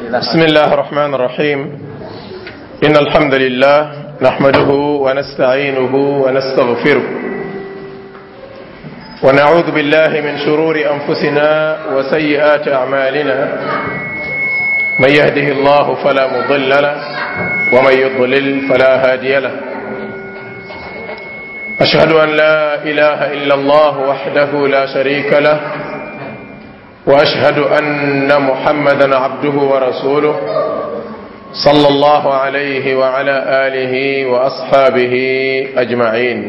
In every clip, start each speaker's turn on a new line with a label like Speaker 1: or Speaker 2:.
Speaker 1: بسم الله الرحمن الرحيم إن الحمد لله نحمده ونستعينه ونستغفره ونعوذ بالله من شرور أنفسنا وسيئات أعمالنا من يهده الله فلا مضل له ومن يضلل فلا هادي له أشهد أن لا إله إلا الله وحده لا شريك له واشهد ان محمدا عبده ورسوله صلى الله عليه وعلى اله واصحابه اجمعين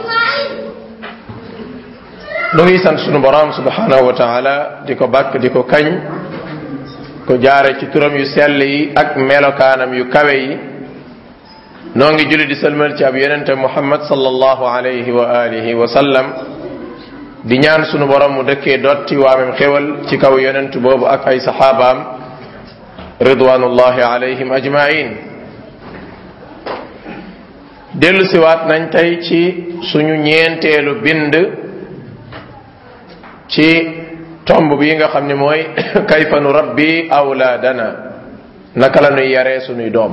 Speaker 1: nu ngi sant sunu borom subhanahu wa taala di ko bàkk di ko kañ ko jaare ci turam yu sell yi ak melokaanam yu kawe yi noo ngi julli di sëlmal ci ab yonente muhammad sallallahu alayhi wa alihi wa sallam di ñaan sunu borom mu dëkkee dotti waamem xéwal ci kaw yonent boobu ak ay saxaabaam ridwanullahi alayhim ajmain dellu siwaat nañ tey ci suñu ñeenteelu bind ci tomb bi nga xam ne mooy kayfa nu rabbi awlaadana naka la nuy yaree sunuy doom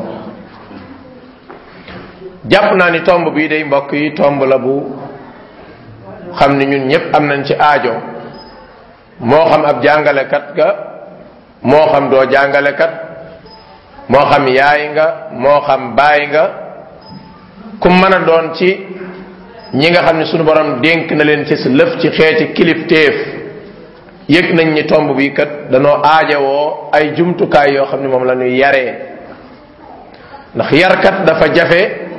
Speaker 1: jàpp naa ni tomb bii day mbokk yi tomb la bu xam ni ñun ñëpp am nañ ci aajo moo xam ab jàngalekat ga moo xam doo jàngalekat moo xam yaay nga moo xam baay nga ku mën a doon ci ñi nga xam ne sunu borom dénk na leen ci lëf ci xeeti kilifteef yëg nañ ni tomb bi kat danoo aajowoo ay jumtukaay yoo xam ne moom la ñuy yaree ndax yarkat dafa jafe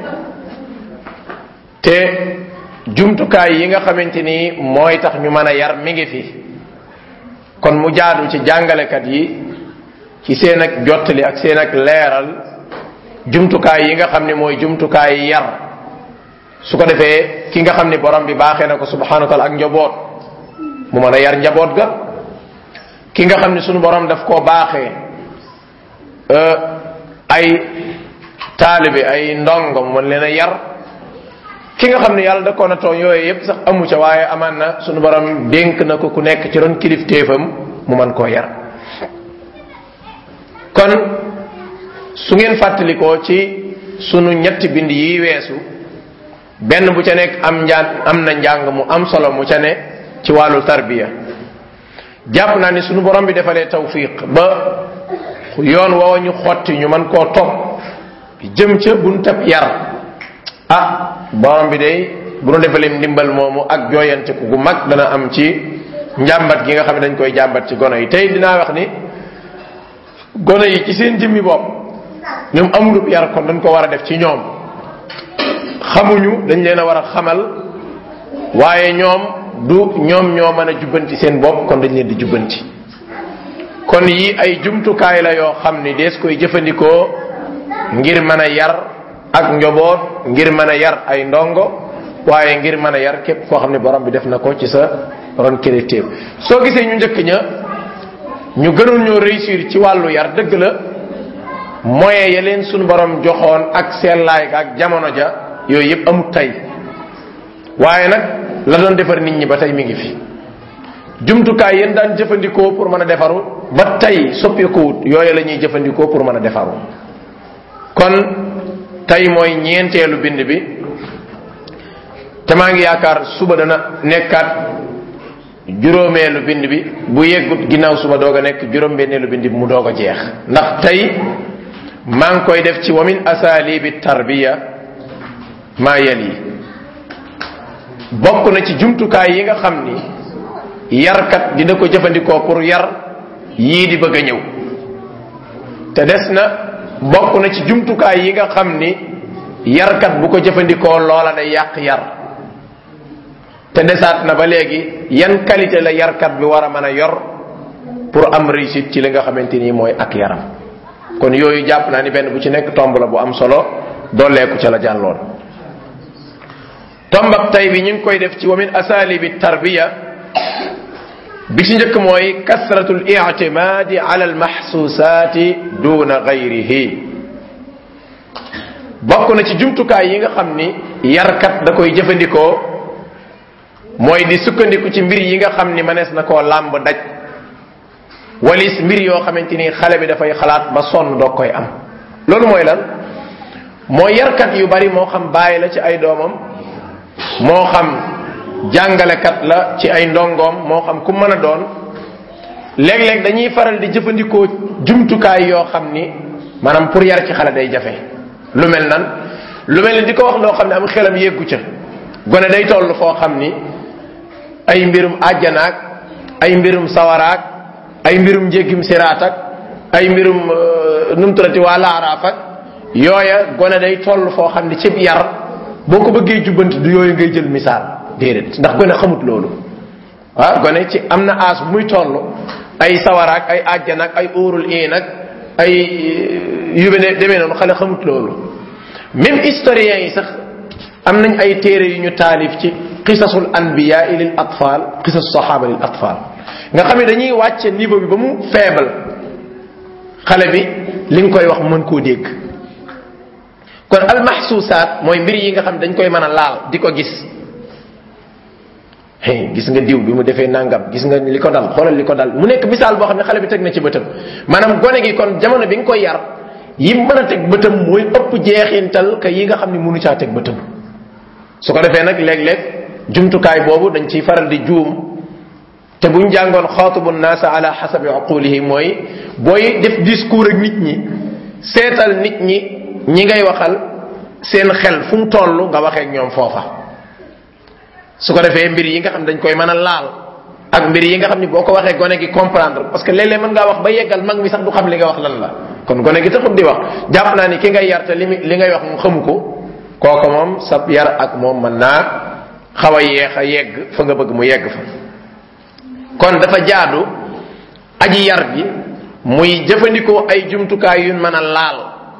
Speaker 1: te jumtukaay yi nga xamante ni mooy tax ñu mën a yar mi ngi fi kon mu jaadu ci jàngalekat yi ci seen ak jottali ak seen ak leeral jumtukaay yi nga xam ne mooy jumtukaay yar su ko defee ki nga xam ni borom bi baaxee na ko subhanahu wa taala ak njaboot mu mën a yar njaboot ga ki nga xam ne sunu borom daf koo baaxee ay taalibe ay ndongo mu mën leen a yar ki nga xam ne yàlla da ko na tooñ yooyu yépp sax amu ca waaye amaan na sunu borom dénk na ko ku nekk ci ron kilifteefam mu man koo yar kon su ngeen fàttalikoo ci sunu ñetti bind yi weesu benn bu ca nekk am njaan am na njàng mu am solo mu ca ne ci wàllu tarbiya jàpp naa ni sunu borom bi defalee tawfiq ba yoon woowa ñu xotti ñu man koo topp jëm ca buntab yar ah borom bi day bu nu defalee ndimbal moomu ak jooyante ku gu mag dana am ci njàmbat gi nga xam ne dañ koy jàmbat ci gono yi tey dinaa wax ni gono yi ci seen jëmmi bopp ñoom amulub yar kon dañ ko war a def ci ñoom xamuñu dañ leen a war a xamal waaye ñoom du ñoom ñoo mën a jubbanti seen bopp kon dañ leen di jubbanti kon yi ay jumtukaay la yoo xam ni dees koy jëfandikoo ngir mën a yar ak njoboot ngir mën a yar ay ndongo waaye ngir mën a yar képp koo xam ne borom bi def na ko ci sa ron kilifteef soo gisee ñu njëkk ña ñu gënoon ñoo réussir ci wàllu yar dëgg la moyen ya leen suñu borom joxoon ak sellaay ak jamono ja yooyu yëpp amut tey waaye nag la doon defar nit ñi ba tey mi ngi fi jumtukaay yéen daan jëfandikoo pour mën a defaru ba tey soppeekuwut yooyu la ñuy jëfandikoo pour mën a defaru kon tey mooy ñeenteelu bind bi te maa ngi yaakaar suba dana nekkaat juróomeelu bind bi bu yeggut ginnaaw suba doog a nekk juróom-benneelu bind bi mu doog a jeex ndax tey maa ngi koy def ci wa min asalibi tarbiya maa yel yi bokk na ci jumtukaay yi nga xam ni yarkat dina ko jëfandikoo pour yar yii di bëgg a ñëw te des na bokk na ci jumtukaay yi nga xam ni yarkat bu ko jëfandikoo loola day yàq yar te desaat na ba léegi yan qualité la yarkat bi war a mën a yor pour am réussite ci li nga xamante ni mooy ak yaram kon yooyu jàpp naa ni benn bu ci nekk tomb la bu am solo dooleeku ca la jàlloon tombab tay bi ñu ngi koy def ci wa min asalibi tarbiya bi ci njëkk mooy kasratul i'timadi ala al mahsusati duna gayrihi bokk na ci jumtukaay yi nga xam ni yarkat da koy jëfandikoo mooy di sukkandiku ci mbir yi nga xam ni mënees na koo làmb daj walis mbir yoo xamante ni xale bi dafay xalaat ba sonn doog koy am loolu mooy lan mooy yarkat yu bari moo xam bàyyi la ci ay doomam moo xam jàngalekat la ci ay ndongoom moo xam ku mën a doon léeg-léeg dañuy faral di jëfandikoo jumtukaay yoo xam ni maanaam pour yar ci xale day jafe lu mel nan lu mel ni di ko wax loo xam ne am xelam yeggu ca gone day toll foo xam ni ay mbirum àjjanaak ay mbirum sawaraak ay mbirum njéggim siraat ak ay mbirum numturati waa laaraaf ak yooya gone day toll foo xam ni cib yar boo ko bëggee jubbanti du yooyu ngay jël misaal déedéet ndax gone xamut loolu ah gone ci am na aas bu muy toll ay sawaraak ay àjjanaak ay óorul iin ak ay yu bene demee noonu xale xamut loolu même historiens yi sax am nañ ay téere yu ñu taalif ci qisasul anbiya lil atfal qisas sahaba lil atfal nga xam ne dañuy wàcce niveau bi ba mu faible xale bi li nga koy wax mën koo dégg kon almahsusaat mooy mbir yi nga xam dañ koy mën a laal di ko gis hey gis nga diw bi mu defee nangam gis nga li ko dal xoolal li ko dal mu nekk misaal boo xam ne xale bi teg na ci bëtam maanaam gone gi kon jamono bi nga koy yar yi mën a teg bëtam mooy ëpp jeexintal ka yi nga xam ne mënu caa teg bëtam su ko defee nag léeg-léeg jumtukaay boobu dañ ciy faral di juum te buñ jàngoon xaatubu naasa ala xasabi uqulihi mooy booy def discours ak nit ñi seetal nit ñi ñi ngay waxal seen xel fu mu toll nga waxee ak ñoom foofa su ko defee mbir yi nga xam dañ koy mën a laal ak mbir yi nga xam ni boo ko waxee gone gi comprendre parce que léeg-léeg mën ngaa wax ba yeggal mag mi sax du xam li nga wax lan la kon gone gi taxut di wax jàpp naa ni ki ngay yar te li li ngay wax mu xamu ko kooku moom sa yar ak moom mën naa xaw a yeex a yegg fa nga bëgg mu yegg fa kon dafa jaadu aji yar bi muy jëfandikoo ay jumtukaay yu mën a laal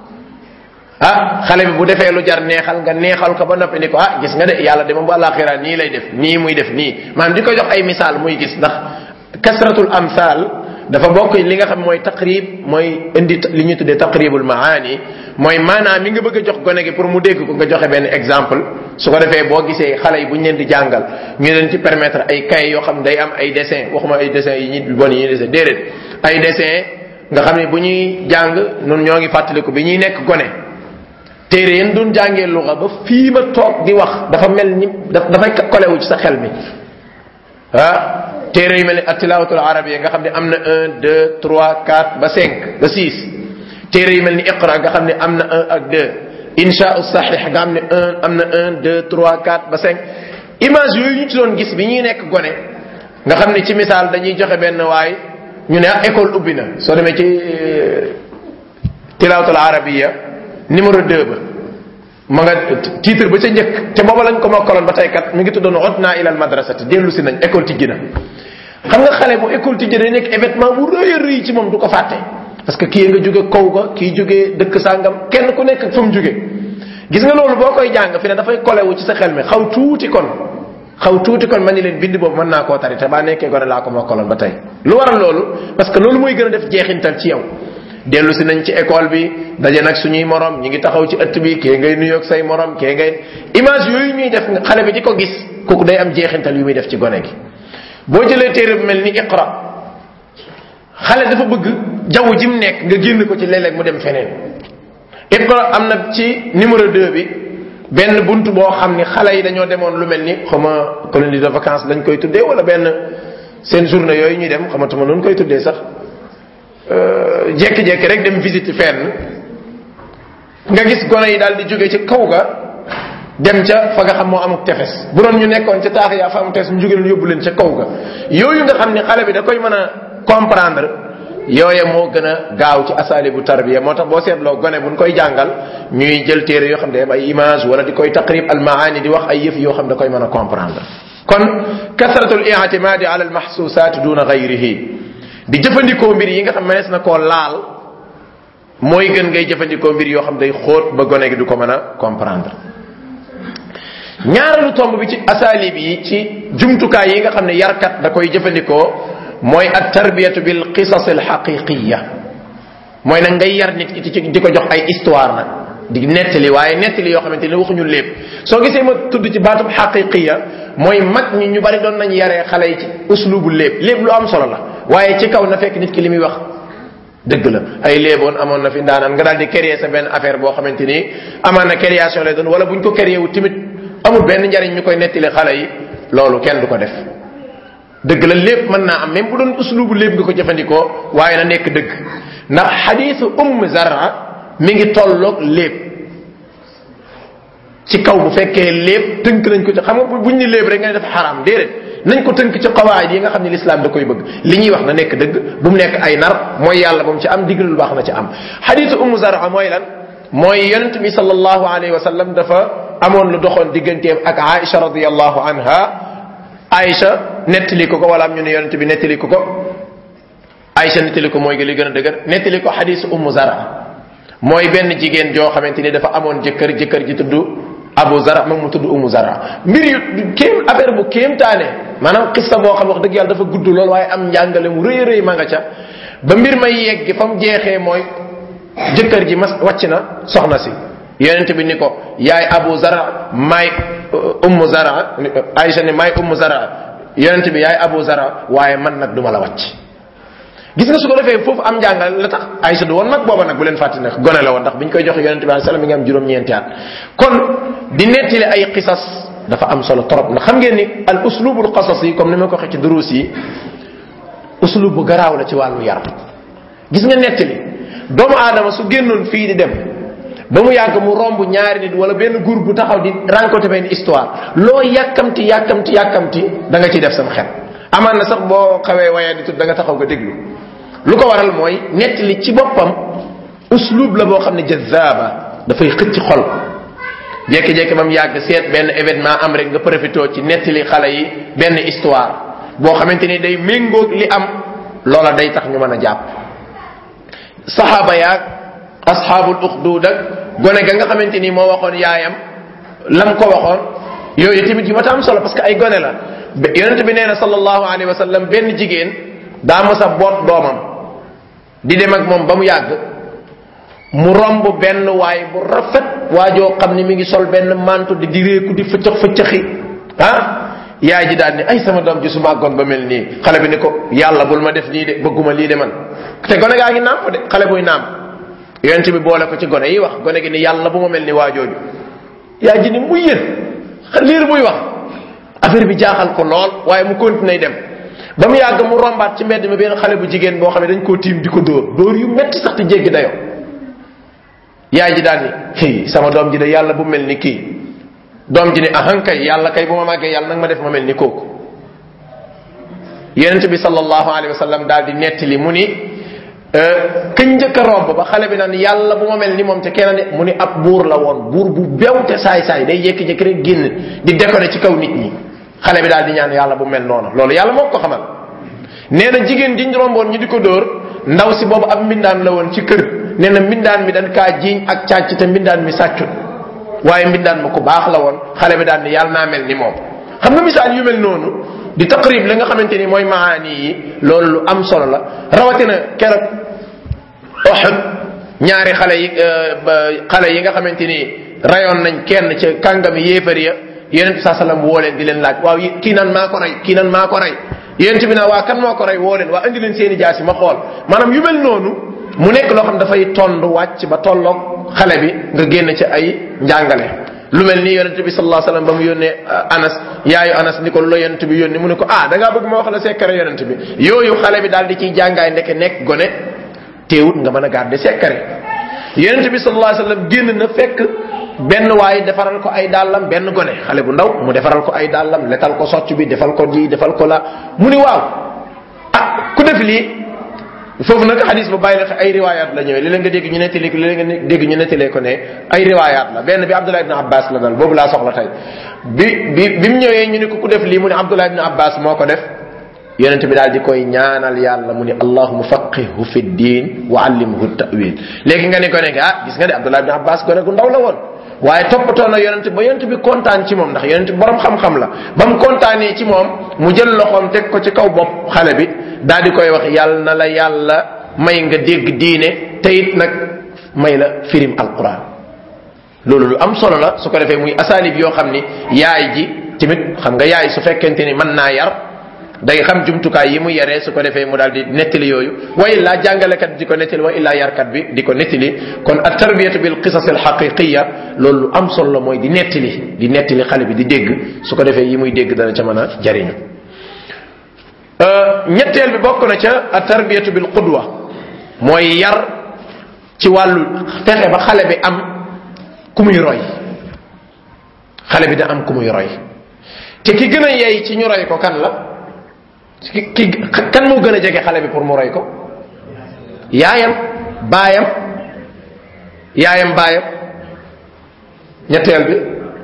Speaker 1: ah xale bi bu defee lu jar neexal nga neexal ko ba noppi ni ko ah gis nga de yàlla de moom bu àllaaxira nii lay def nii muy def nii maanaam di ko jox ay misaal muy gis ndax kasratul amsal dafa bokk li nga xam mooy taqrib mooy indi li ñuy tuddee taqribul maani mooy maanaam mi nga bëgg a jox gone gi pour mu dégg ko nga joxe benn exemple su ko defee boo gisee xale yi bu ñu leen di jàngal ñu leen ci permettre ay kay yoo xam day am ay dessin waxuma ay dessin yi nit bi bon yi ñuy dessin déedéet ay dessin nga xam ne bu ñuy jàng nun ñoo ngi fàttaliku bi ñuy nekk gone téere yéen doon jàngee luxa ba fii ma toog di wax dafa mel ni dafay kolewu ci sa xel mi ah téere yu mel ni atilawatul arabia nga xam ne am na un deux trois quatre ba cinq ba six téere yu mel ni iqra nga xam ne am na un ak deux insha sahih nga xam ne un am na un deux trois quatre ba cinq image yooyu ñu ci doon gis bi ñuy nekk gone nga xam ne ci misaal dañuy joxe benn waay ñu ne ah école ubbi na soo demee ci tilawatul arabia numéro 2 ba ma nga titre ba ca njëkk te booba lañ ko mokkaloon ba tey kat mi ngi tuddoon udna ila al madrasati dellu si nañ école tijji na xam nga xale bu école tijji day nekk événement bu rëy a rëy ci moom du ko fàtte parce que kii nga jóge kaw ga kii jóge dëkk sàngam kenn ku nekk fa mu jóge gis nga loolu boo koy jàng fi ne dafay kolewu ci sa xel mi xaw tuuti kon xaw tuuti kon man ni leen bind boobu mën naa koo tari te baa nekkee gone laa ko mokkaloon ba tey lu waral loolu parce que loolu mooy gën a def jeexintal ci yow dellu si nañ ci école bi daje nag suñuy morom ñi ngi taxaw ci ëtt bi kee ngay nuyoog say morom kee ngay image yooyu ñuy def xale bi di ko gis kooku day am jeexintal yu muy def ci gone gi boo jëlee téere bu mel ni iqra xale dafa bëgg jaww ji mu nekk nga génn ko ci léeg-léeg mu dem feneen iqra am na ci numéro 2 bi benn bunt boo xam ni xale yi dañoo demoon lu mel ni xama colonie de vacances lañ koy tuddee wala benn seen journée yooyu ñuy dem xamatuma noonu koy tuddee sax jekki-jekki rek dem visite fenn nga gis gone yi daal di jóge ci kaw ga dem ca fa nga xam moo amuk tefes bu doon ñu nekkoon ca taax yaa fa amuk tefes mu jóge leen yóbbu leen ca kaw ga yooyu nga xam ne xale bi da koy mën a comprendre yooye moo gën a gaaw ci asali bu tarbiya moo tax boo seetloo gone buñ koy jàngal ñuy jël téere yoo xam ne ay image wala di koy taqrib al maani di wax ay yëf yoo xam da koy mën a comprendre kon kasratul i'timadi ala al mahsusat duna ghayrihi di jëfandikoo mbir yi nga xam mënees na koo laal mooy gën ngay jëfandikoo mbir yoo xam day xóot ba gone gi du ko mën a comprendre ñaareelu tomb bi ci asalib yi ci jumtukaay yi nga xam ne yarkat da koy jëfandikoo mooy at tarbiyatu bil qisas al haqiqiya mooy nag ngay yar nit ki ci di ko jox ay histoire nag di nettali waaye nettali yoo xamante ne waxuñu lépp soo gisee ma tudd ci baatub haqiqiya mooy mag ñi ñu bari doon nañ yaree xale yi ci uslubu lépp lépp lu am solo la waaye ci kaw na fekk nit ki li muy wax dëgg la ay léeboon amoon na fi ndaanaan nga daal di créer sa benn affaire boo xamante ni amaan na création lay doon wala buñ ko créer wu timit amul benn njariñ ñu koy nettali xale yi loolu kenn du ko def dëgg la lépp mën naa am même bu doon uslubu lépp nga ko jëfandikoo waaye na nekk dëgg ndax xadiisu umm zara mi ngi tolloog lépp ci kaw bu fekkee lépp tënk nañ ko ci xam nga buñ ni lépp rek nga ne dafa xaraam déedéet nañ ko tënk ci qawaid yi nga xam ne lislaam da koy bëgg li ñuy wax na nekk dëgg bu mu nekk ay nar mooy yàlla bu mu ci am digle lu baax na ci am xadiisu umm zara mooy lan mooy yonent bi sallallahu alayhi wa sallam dafa amoon lu doxoon digganteem ak Aïcha radiyallahu anha Aïcha nettali ko ko wala am ñu ne yonent bi nettali ko ko Aïcha nettali ko mooy li gën a dëgër nettali ko xadiisu umm zara mooy benn jigéen joo xamante ni dafa amoon jëkkër jëkkër ji tudd Abu Zara moom mu tudd Umu Zara mbir yu kéem affaire bu kéemtaane maanaam xista boo xam wax dëgg yàlla dafa gudd lool waaye am njàngale mu rëy rëy ma nga ca ba mbir may yegg fa mu jeexee mooy jëkkër ji mas wàcc na soxna si yonent bi ni ko yaay Abu Zara maay Umu Zara Aïcha ni maay Umu Zara yonent bi yaay Abu Zara waaye man nag duma la wàcc gis nga su ko defee foofu am njàngal la tax Aïcha du woon nag booba nag bu leen fàtte nag gone la woon ndax bi ñu koy joxe yonente bi alayhi salaam mi ngi am juróom-ñeenti at kon di nettali ay qisas dafa am solo trop ndax xam ngeen ni al uslubul qasas yi comme ni ma ko waxee ci duruus yi uslub bu garaaw la ci wàllu yar gis nga nettali doomu aadama su génnoon fii di dem ba mu yàgg mu romb ñaari nit wala benn groupe bu taxaw di rencontré benn histoire loo yàkkamti yàkkamti yàkkamti da nga ciy def sam xel amaan na sax boo xawee waaye di tut da nga taxaw nga déglu lu ko waral mooy nettali ci boppam uslub la boo xam ne jazaaba dafay xëcc xol jékki-jékki ba mu yàgg seet benn événement am rek nga profité ci nettali xale yi benn histoire boo xamante ni day méngoog li am loola day tax ñu mën a jàpp saxaaba yaag asxaabul uxduud ak gone ga nga xamante ni moo waxoon yaayam lam ko waxoon yooyu tamit yu ma ta am solo parce que ay gone la yonente bi nee na sallallahu alayhi wa sallam benn jigéen daa mës a boot doomam di dem ak moom ba mu yàgg mu romb benn waay bu rafet waajoo xam ne mi ngi sol benn manto di direeku di fëccëx fëccëxi ah yaay ji daal ni ay sama doom ji su màggoon ba mel nii xale bi ni ko yàlla bul ma def nii de bëgguma lii de man te gone gaa ngi nàmp de xale buy nàmp yonent bi boole ko ci gone yi wax gone gi ni yàlla bu ma mel ni waajooju yaay ji ni muy yéen liir buy wax affaire bi jaaxal ko lool waaye mu continué dem ba mu yàgg mu rombaat ci mbedd mi benn xale bu jigéen boo xam ne dañ koo tiim di ko dóor dóor yu metti sax te jéggi dayo yaay ji daal ni hi sama doom ji de yàlla bu mel ni kii doom ji ni ahan kay yàlla kay bu ma màggee yàlla nag ma def ma mel ni kooku yonent bi sallallahu alayhi wa sallam daal di nettali mu ni këñ njëkk a romb ba xale bi naan yàlla bu ma mel ni moom te kenn ne mu ni ab buur la woon buur bu bew te saay saay day jékki-jékki rek génn di décorer ci kaw nit ñi xale bi daal di ñaan yàlla bu mel noonu loolu yàlla moo ko xamal nee na jigéen jiñ romboon ñu di ko dóor ndaw si boobu ab mbindaan la woon ci kër nee na mbindaan mi dañ kaa jiiñ ak càcc te mbindaan mi sàccut waaye mbindaan ma ku baax la woon xale bi daal ni yàlla naa mel ni moom xam nga misaal yu mel noonu di taqrib la nga xamante ni mooy maani yi loolu lu am solo la rawatina keroog Uhud ñaari xale yi xale yi nga xamante ni rayoon nañ kenn ca kàngami yéefar ya yonent saa sallam woo leen di leen laaj waaw kii nan maa ko rey kii nan maa ko rey yonent bi naa waa kan moo ko rey woo leen waa indi leen seeni jaasi ma xool maanaam yu mel noonu mu nekk loo xam dafay tond wàcc ba tolloog xale bi nga génn ci ay njàngale lu mel ni yonent bi sallallahu alayhi wasallam ba mu yónnee anas yaayu anas ni ko lu la yonent bi yónni mu ne ko ah da ngaa bëgg ma wax la secret yonent bi yooyu xale bi daal di ciy jàngaay ndeke nekk gone teewut nga mën a garder secret yonent bi sallallahu alayhi wasallam génn na fekk benn waaye defaral ko ay dàllam benn gone xale bu ndaw mu defaral ko ay dàllam letal ko socc bi defal ko di defal ko la mu ni waaw ah ku def lii foofu nag xadis ba bàyyi la ay riwayat la ñëwee léeg nga dégg ñu nettali ko léeg nga dégg ñu nettalee ko ne ay riwayat la benn bi Abdullah ibn Abbas la dal boobu laa soxla tey bi bi bi mu ñëwee ñu ne ko ku def lii mu ne Abdullah ibn Abbas moo ko def yonent bi daal di koy ñaanal yàlla mu ni allahuma faqihu fi diin wa allimhu ta'wil léegi nga ne ko ne ah gis nga de Abdullah ibn Abbas gone gu ndaw la woon waaye toppatoo na yonent ba yonent bi kontaan ci moom ndax yonent bi borom xam-xam la ba mu kontaanee ci moom mu jël loxoom teg ko ci kaw bopp xale bi daal di koy wax yàlla na la yàlla may nga dégg diine te it nag may la firim alquran loolu lu am solo la su ko defee muy asalib yoo xam ni yaay ji tamit xam nga yaay su fekkente ni mën naa yar day xam jumtukaay yi mu yaree su ko defee mu daal di nettali yooyu wa illaa jàngalekat di ko nettali wa illaa yarkat bi di ko nettali kon at tarbiyatu bil qisas al haqiqiya loolu lu am solo mooy di nettali di nettali xale bi di dégg su ko defee yi muy dégg dana ca mën a jariñu ñetteel bi bokk na ca at tarbiyatu bil qudwa mooy yar ci wàllu fexe ba xale bi am ku muy roy xale bi da am ku muy roy te ki gën a yey ci ñu roy ko kan la ki ki kan moo gën a jege xale bi pour mu roy ko yaayam baayam yaayam baayam ñetteel bi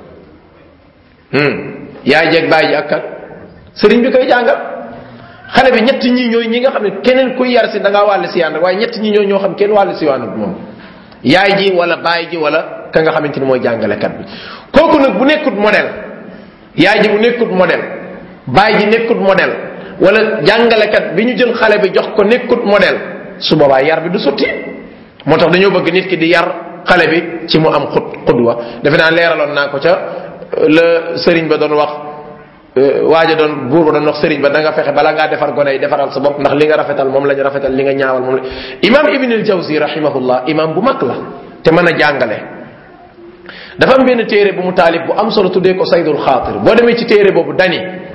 Speaker 1: yaay jeeg baay ji ak kan sëriñ bi koy jàngal xale bi ñett ñi ñooy ñi nga xam ne keneen kuy yar si da ngaa wàll si yaan waaye ñett ñi ñooy ñoo xam kenn wàll si waanut moom yaay ji wala baay ji wala ka nga xamante ni mooy jàngalekat bi kooku nag bu nekkut modèle yaay ji bu nekkut modèle baay ji nekkut modèle wala jàngalekat bi ñu jël xale bi jox ko nekkut modèle su boobaa yar bi du sotti moo tax dañoo bëgg nit ki di yar xale bi ci mu am xut xudwa defe naa leeraloon naa ko ca la sëriñ ba doon wax waaja doon buur ba doon wax sëriñ ba da nga fexe bala ngaa defar gone yi defaral sa bopp ndax li nga rafetal moom la ñu rafetal li nga ñaawal moom la imam ibn al jawzi rahimahullah imam bu mag la te mën a jàngale dafa am benn téere bu mu taalib bu am solo tuddee ko saydul xaatir boo demee ci téere boobu dani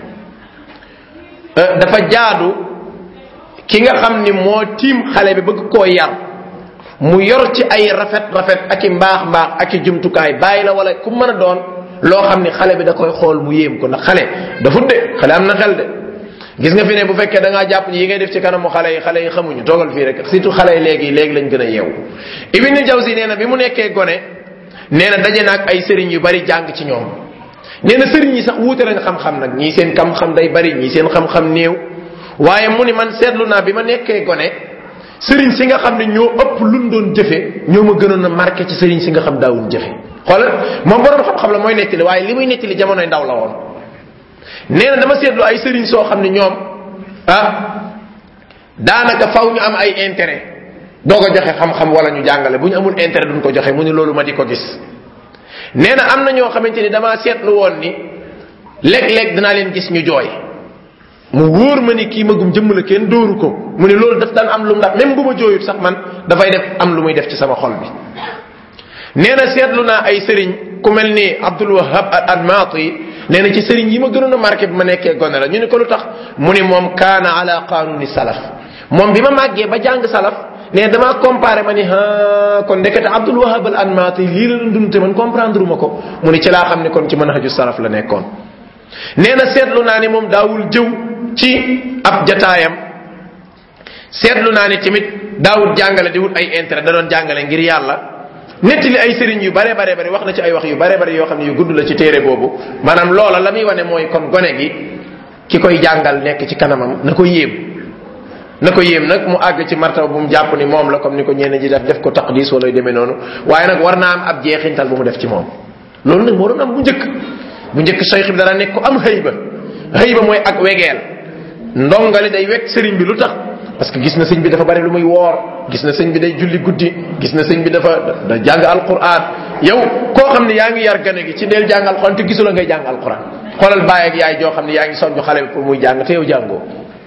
Speaker 1: dafa jaadu ki nga xam ni moo tiim xale bi bëgg koo yar mu yor ci ay rafet rafet ak i mbaax mbaax ak i jumtukaay bàyyi la wala ku mën a doon loo xam ni xale bi da koy xool mu yéem ko ndax xale dafa de xale am na xel de gis nga fi ne bu fekkee da ngaa jàpp ni yi ngay def ci kanamu xale yi xale yi xamuñu toogal fii rek surtout xale yi léegi léegi lañ gën a yeewu ibn jawzi nee na bi mu nekkee gone nee na daje naag ay sëriñ yu bari jàng ci ñoom nee na sëriñ yi sax wuute nañ xam-xam nag ñii seen xam-xam day bari ñii seen xam-xam néew waaye mu ni man seetlu naa bi ma nekkee gone sëriñ si nga xam ne ñoo ëpp luñ doon jëfe ñoo ma gënoon a marqué ci sëriñ si nga xam daawuñ jëfe xoolal moom borom xam-xam la mooy nettali waaye li muy nettali jamonoy ndaw la woon nee na dama seetlu ay sëriñ soo xam ne ñoom ah daanaka faw ñu am ay intérêt doo ko joxe xam-xam wala ñu jàngale bu ñu amul intérêt duñ ko joxe mu ni loolu ma di ko gis nee na am na ñoo xamante ni damaa seetlu woon ni léeg-léeg dinaa leen gis ñu jooy mu wóor ma ni kii magum jëmm la kenn dóoru ko mu ni loolu daf daan am lu mu ndax même bu ma jooyut sax man dafay def am lu muy def ci sama xol bi nee na seetlu naa ay sëriñ ku mel ni Abdul Wahab al-Admati nee na ci sëriñ yi ma gënoon a marqué bi ma nekkee gone la ñu ne ko lu tax mu ni moom kaana ala qanuni salaf moom bi ma màggee ba jàng salaf nee damaa comparé ma ni ha kon ndekete Abdul Wahab al-Anmati lii la doon dund te man comprendre ma ko mu ni ci laa xam ne kon ci manhaju salaf la nekkoon. nee na seetlu naa ni moom daawul jëw ci ab jataayam seetlu naa ni tamit daawul jàngale di wut ay intérêt da doon jàngale ngir yàlla nettali ay sëriñ yu bare bare bare wax na ci ay wax yu bare bare yoo xam ne yu gudd la ci téere boobu maanaam loola la muy wane mooy kon gone gi ki koy jàngal nekk ci kanamam na ko yéem. na ko yéem nag mu àgg ci martaba bu mu jàpp ni moom la comme ni ko ñeneen ji def def ko taqdis wala demee noonu waaye nag war naa am ab jeexintal bu mu def ci moom loolu nag moo doon am bu njëkk bu njëkk cheikh bi dara nekk ko am xëyba xëyba mooy ak wegeel ndongali day wekk sëriñ bi lu tax parce que gis na sëñ bi dafa bari lu muy woor gis na sëñ bi day julli guddi gis na sëñ bi dafa da jàng alquran yow koo xam ne yaa ngi yar gane gi ci del jàng alquran te gisula ngay jàng alquran xoolal baay ak yaay joo xam ne yaa ngi soññu xale bi pour muy jàng te yow jàngoo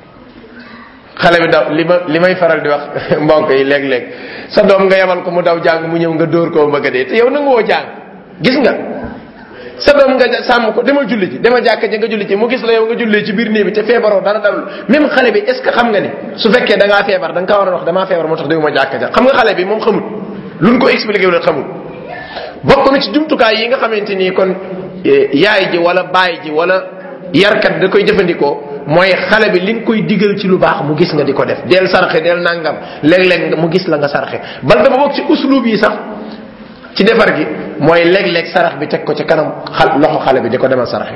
Speaker 1: xale bi daw li ma li may faral di wax mbokk yi léeg-léeg sa doom nga yebal ko mu daw jàng mu ñëw nga dóor ko bëgg a dee te yow nangu woo jàng gis nga sa doom nga sàmm ko demal julli ji demal jàkka ji nga julli ji mu gis la yow nga jullee ci biir néeg bi te feebaroo dara dalul même xale bi est ce que xam nga ni su fekkee da ngaa feebar da nga kaa war a wax damaa feebar moo tax déwuma jàkka ja xam nga xale bi moom xamul luñ ko expliqué wu xamul bokk na ci jumtukaay yi nga xamante ni kon yaay ji wala baay ji wala yarkat da koy jëfandikoo mooy xale bi li nga koy digal ci lu baax mu gis nga di ko def del sarxe del nangam léeg-léeg mu gis la nga sarxe bal dafa bokk ci uslub yi sax ci defar gi mooy léeg-léeg sarax bi teg ko ci kanam xal loxo xale bi di ko demal saraxe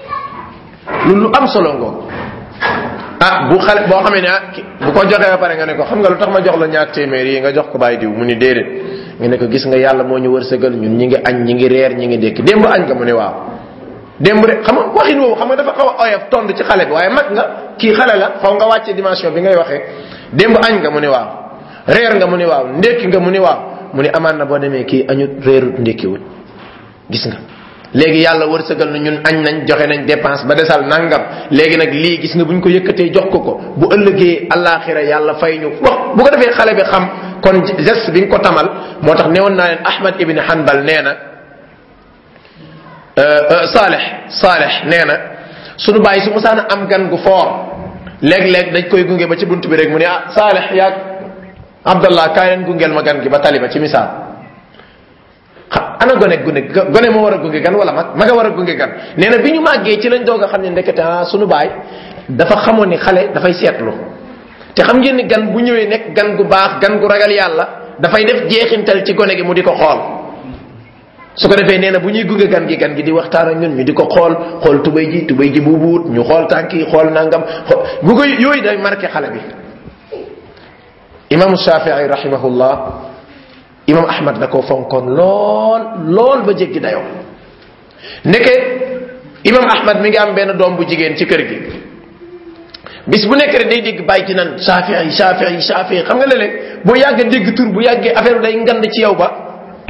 Speaker 1: loolu lu am solo ngoo ah bu xale boo xamee ne ah bu ko joxee ba pare nga ne ko xam nga lu tax ma jox la ñaar téeméer yi nga jox ko bàyyi diw mu ni déedéet nga ne ko gis nga yàlla moo ñu wërsëgal ñun ñi ngi añ ñi ngi reer ñi ngi dékki démb añ nga mu ne waaw démb rek xam nga waxin woowu xam nga dafa xaw a oyof tond ci xale bi waaye mag nga kii xale la faw nga wàcce dimension bi ngay waxee démb añ nga mu ne waaw reer nga mu ne waaw ndékki nga mu ne waaw mu ne amaan na boo demee kii añut reerut ndékkiwut gis nga léegi yàlla wërsëgal na ñun añ nañ joxe nañ dépense ba desal nangam léegi nag lii gis nga bu ñu ko yëkkatee jox ko ko bu ëllëgee àllaaxira yàlla fay ñu wax bu ko defee xale bi xam kon geste bi nga ko tamal moo tax newoon naa leen Ahmad ibn Hanbal nee na Saleh Saleh nee na sunu bàyyi su musaana am gan gu foor léeg-léeg dañ koy gunge ba ci bunt bi rek mu ne ah Saleh yaag Abdallah kaay leen gungeel ma gan gi ba taliba ci misaal ana gone gune gone moo war a gunge gan wala mag maga war a gunge gan nee na bi ñu màggee ci lañ doog a xam ne ndekete ah sunu baay dafa xamoon ni xale dafay seetlu te xam ngeen ni gan bu ñëwee nekk gan gu baax gan gu ragal yàlla dafay def jeexintal ci gone gi mu di ko xool su ko defee nee na bu ñuy gunge gan gi gan gi di waxtaan ak ñun ñu di ko xool xool tubay ji tubay ji buubuut ñu xool tànk yi xool nangam xool bu ko yooyu day marqué xale bi imaamu shafii rahimahullah imam ahmad da koo fonkoon lool lool ba jéggi dayoo ndeke imam ahmad mi ngi am benn doom bu jigéen ci kër gi bis bu nekk rek day dégg bàyyi ci nan shafii shafii shafii xam nga léeg-léeg boo yàggee dégg tur bu yàggee affaire bi day ngand ci yow ba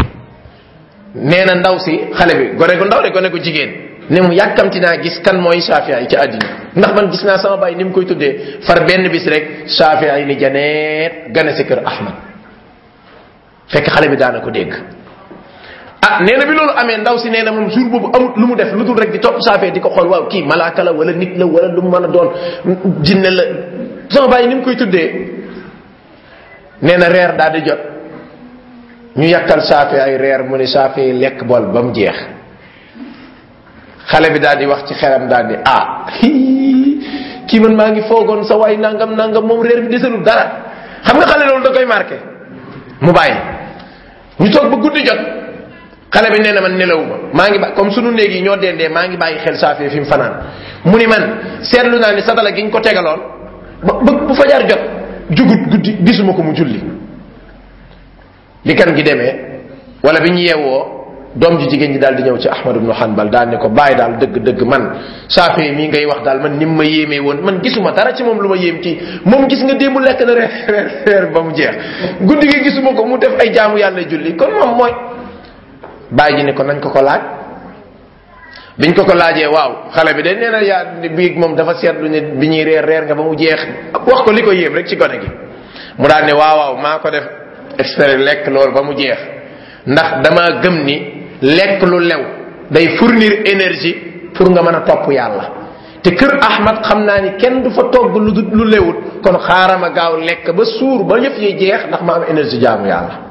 Speaker 1: nee na ndaw si xale bi gone gu ndaw de gone gu jigéen ne mu yàkkamti naa gis kan mooy shafii ci àddina ndax man gis naa sama bàyyi ni mu koy tuddee far benn bis rek shafii ni janeet gane si kër ahmad fekk xale bi daana ko dégg ah nee na bi loolu amee ndaw si nee na moom jour boobu amut lu mu def lu dul rek di topp saafee di ko xool waaw kii malaaka la wala nit la wala lu mu mën a doon jinne la sama bàyyi ni mu koy tuddee nee na reer daal di jot ñu yàkkal saafee ay reer mu ne saafee lekk bool ba mu jeex xale bi daal di wax ci xelam daal di ah kii man maa ngi foogoon sa waay nangam nangam moom reer bi desalul dara xam nga xale loolu da koy marqué mu bàyyi ñu toog ba guddi jot xale bi nee na man nelawuma maa ngi ba comme sunu néeg yi ñoo dendee maa ngi bàyyi xel saafee fi mu fanaan mu ni man seetlu naa ni satala gi ñu ko tegaloon ba ba bu fajar jot jugut guddi gisuma ko mu julli li kan gi demee wala bi ñu yeewoo doom ji jigéen ñi daal di ñëw ci Ahmad ibnu Hanbal daal ne ko bàyyi daal dëgg dëgg man saafee mii ngay wax daal man ni mu ma yéemee woon man gisuma dara ci moom lu ma yéem kii moom gis nga démb lekk na reer reer reer ba mu jeex guddi gi gisuma ko mu def ay jaamu yàlla julli kon moom mooy bàyyi ji ne ko nañ ko ko laaj biñ ko ko laajee waaw xale bi de nee na yaa bii moom dafa seetlu ne bi ñuy reer reer nga ba mu jeex wax ko li ko yéem rek ci gone gi mu daal ne waaw waaw maa ko def expert lekk loolu ba mu jeex ndax dama gëm ni lekk lu lew day fournir énergie pour nga mën a topp yàlla te kër Ahmad xam naa ni kenn du fa togg lu lu lewut kon xaaral ma gaaw lekk ba suur ba yëf yi jeex ndax ma am énergie jaamu yàlla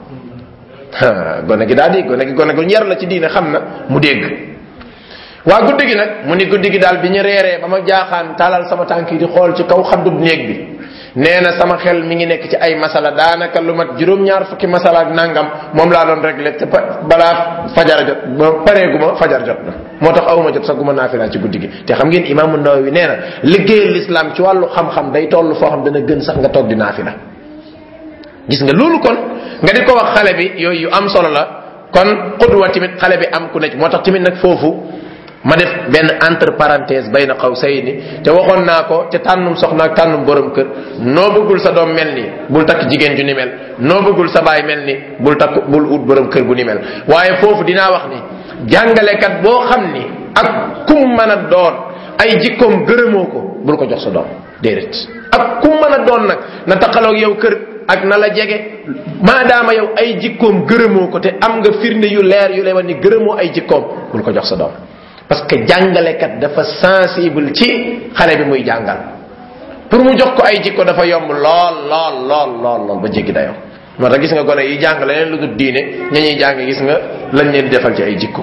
Speaker 1: gone gi daal di gone gi gone gu ñer la ci diine xam na mu dégg waa guddi gi nag mu ni guddi gi daal bi ñu reeree ba ma jaaxaan talal sama tànk yi di xool ci kaw xaddub néeg bi nee na sama xel mi ngi nekk ci ay masala daanaka lu mat juróom-ñaar fukki masala ak nangam moom laa doon réglé te balaa fajar jot ba pareeguma fajar jot na moo tax awuma jot sax guma naafila ci guddi gi te xam ngeen imaamu Nawawi nee na liggéeyal l'islam ci wàllu xam-xam day toll foo xam dana gën sax nga toog di naafila gis nga loolu kon nga di ko wax xale bi yooyu yu am solo la kon xudwa tamit xale bi am ku nekk moo tax tamit nag foofu ma def benn entre parenthèse bay na xaw say ni te waxoon naa ko te tànnum soxna ak tànnum borom kër noo bëggul sa doom mel ni bul takk jigéen ju ni mel noo bëggul sa baay mel ni bul takk bul ut borom kër bu ni mel waaye foofu dinaa wax ni jàngalekat boo xam ni ak kum mën a doon ay jikkoom gërëmoo ko bul ko jox sa doom déedéet ak kum mën a doon nag na taqaloog yow kër ak na la jege maadaama yow ay jikkoom gërëmoo ko te am nga firnde yu leer yu lay wax ni gërëmoo ay jikkoom bul ko jox sa doom parce que jàngalekat dafa sensible ci xale bi muy jàngal pour mu jox ko ay jikko dafa yomb lool lool lool lool lool ba jéggi dayoo moo tax gis nga gone yi jàng leneen lu dul diine ña ñuy jàng gis nga lañ leen defal ci ay jikko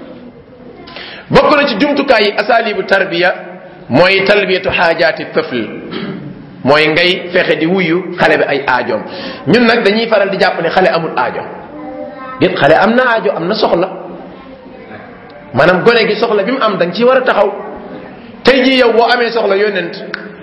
Speaker 1: bokk na ci jumtukaay yi asalibu tarbiya mooy talbiyatu xaajaati tëfl mooy ngay fexe di wuyu xale bi ay aajoom ñun nag dañuy faral di jàpp ne xale amul aajo déet xale am na aajo am na soxla maanaam gone gi soxla bi mu am da nga ciy war a taxaw tey jii yow boo amee soxla yónnent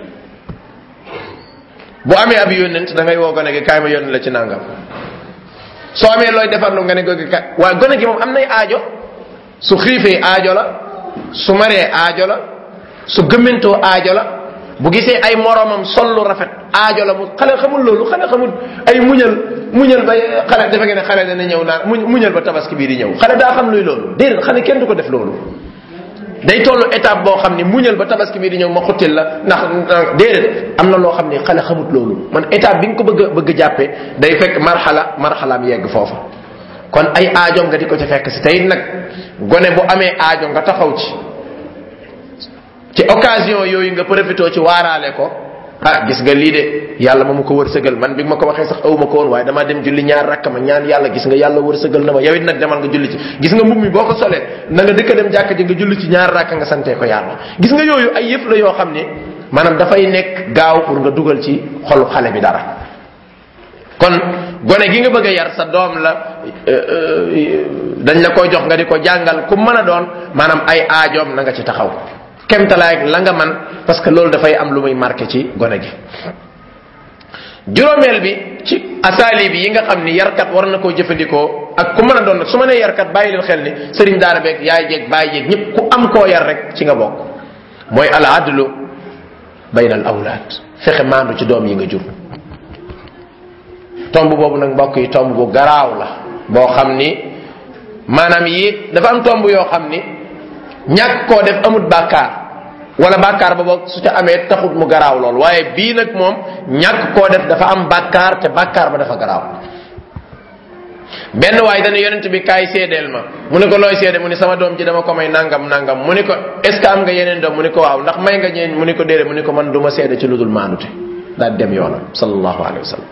Speaker 1: boo amee ab yónnent da ngay woo gone gi kaay ma yónni la ci nangam soo amee looy defarlu nga ne gone gi kaay waaye gone gi moom am nay aajo su xiifee aajo la su maree aajo la su gëmmantoo aajo la bu gisee ay moromam sol lu rafet aajo la mu xale xamul loolu xale xamul ay muñal muñal ba xale dafa ngeen ne xale dana ñëw naan muñ muñal ba tabaski bii di ñëw xale daa xam luy loolu déedéet xale kenn du ko def loolu day tollu étape boo xam ni muñal ba tabaski bii di ñëw ma xuttil la ndax déedéet am na loo xam ni xale xamut loolu man étape bi nga ko bëgg a bëgg jàppee day fekk marxala marxalaam yegg foofa kon ay aajo nga di ko ci fekk si tey nag gone bu amee aajo nga taxaw ci ci occasion yooyu nga profité ci waaraale ko ah gis nga lii de yàlla ma ma ko wërsëgal man bi ma ko waxee sax aw ma ko woon waaye damaa dem julli ñaar rakk ma ñaan yàlla gis nga yàlla wërsëgal na ma yow it nag demal nga julli ci gis nga mbubb mi boo ko solee na nga dëkk dem jàkk ji nga julli ci ñaar rakk nga santee ko yàlla gis nga yooyu ay yëf la yoo xam ne maanaam dafay nekk gaaw pour nga dugal ci xolu xale bi dara kon gone gi nga bëgg a yar sa doom la dañ la koy jox nga di ko jàngal ku mën a doon maanaam ay aajoom na nga ci taxaw kemtalaay la nga man parce que loolu dafay am lu muy marqué ci gone gi juróomeel bi ci asaali bi yi nga xam ni yarkat war na koo jëfandikoo ak ku mën a doon nag su ma nee yarkat bàyyi leen xel ni sëriñ daara beeg yaay jeeg bàyyi jeeg ñëpp ku am koo yar rek ci nga bokk mooy al adlu bayna al awlaad fexe maandu ci doom yi nga jur tomb boobu nag mbokk yi tomb bu garaaw la boo xam ni maanaam yi dafa am tomb yoo xam ni ñàkk koo def amut bàkkaar wala bàkkaar ba boog su ca amee taxut mu garaaw lool waaye bii nag moom ñàkk koo def dafa am bàkkaar te bàkkaar ba dafa garaaw benn waay dana yonent bi kaay seedeel ma mu ne ko looy seede mu ne sama doom ji dama ko may nangam nangam mu ne ko est ce que am nga yeneen doom mu ne ko waaw ndax may nga ñeen mu ne ko déedéet mu ne ko man du ma seede ci lu dul maanute daal dem yoonam sallallahu alayhi wa sallam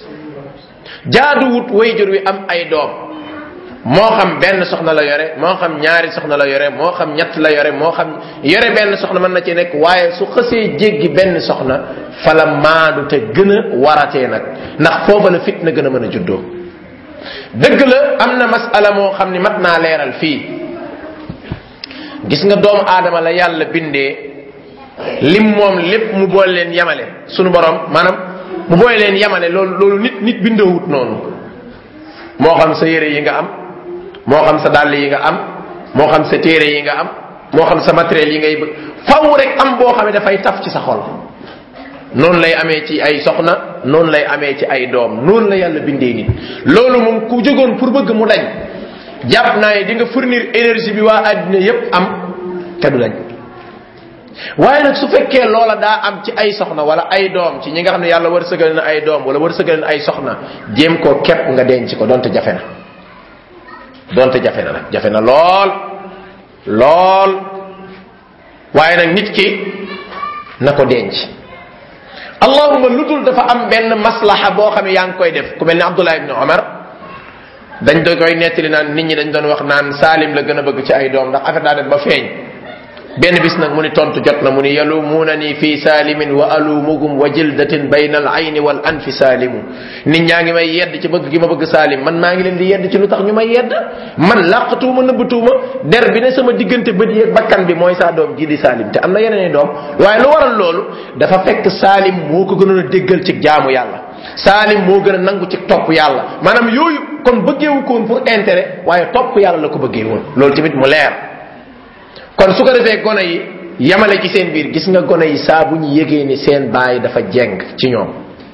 Speaker 1: jaaduwut wayjur wi am ay doom moo xam benn soxna la yore moo xam ñaari soxna la yore moo xam ñett la yore moo xam yore benn soxna mën na ci nekk waaye su xësee jéggi benn soxna fa la maandu te gën a waratee nag ndax foofa la fitna gën a mën a juddoo dëgg la am na masala moo xam ni mat naa leeral fii gis nga doomu aadama la yàlla bindee lim moom lépp mu boole leen yamale sunu borom maanaam mu boole leen yamale loolu loolu nit nit bindoowut noonu moo xam sa yére yi nga am moo xam sa dàll yi nga am moo xam sa téere yi nga am moo xam sa matériel yi ngay bëgg faw rek am boo xam ne dafay taf ci sa xol noonu lay amee ci ay soxna noonu lay amee ci ay doom noonu la yàlla bindee nit loolu moom ku jógoon pour bëgg mu dañ jàpp naa ne di nga fournir énergie bi waa àddina yépp am te du dañ waaye nag su fekkee loola daa am ci ay soxna wala ay doom ci ñi nga xam ne yàlla wërsëgal na ay doom wala wërsëgal na ay soxna jéem koo képp nga denc ko donte jafe na donte jafe na nag jafe na lool lool waaye nag nit ki na ko denc allahuma lu dul dafa am benn maslaha boo xam ne yaa ngi koy def ku mel ni abdullah ibni omar dañ doon koy nettali naan nit ñi dañ doon wax naan saalim la gën a bëgg ci ay doom ndax affaire daa dem ba feeñ benn bis nag mu ni tontu jot na mu ni yalumuunani fi saalimin wa alumuhum wa jildatin bayna al ayni wal anfi saalimu nit ñaa ngi may yedd ci bëgg gi ma bëgg saalim man maa ngi leen di yedd ci lu tax ñu may yedd man làqatuuma nëbbatuuma der bi ne sama diggante bët yeeg bakkan bi mooy saa doom ji di saalim te am na yeneen i doom waaye lu waral loolu dafa fekk saalim moo ko gënoon a déggal ci jaamu yàlla saalim moo gën a nangu ci topp yàlla maanaam yooyu kon bëggeewu ko woon pour intérêt waaye topp yàlla la ko bëggee woon loolu tamit mu leer kon su ko defee gone yi yamale ci seen biir gis nga gone yi saa bu ñu yëgee ni seen baay dafa jeng ci ñoom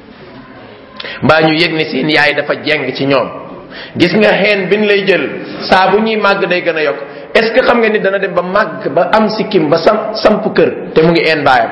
Speaker 1: mbaa ñu yëg ni seen yaay dafa jeng ci ñoom gis nga xeen bin lay jël saa bu ñuy màgg day gën a yokk est ce que xam nga ni dana dem ba màgg ba am sikkim ba sam samp kër te mu ngi een baayam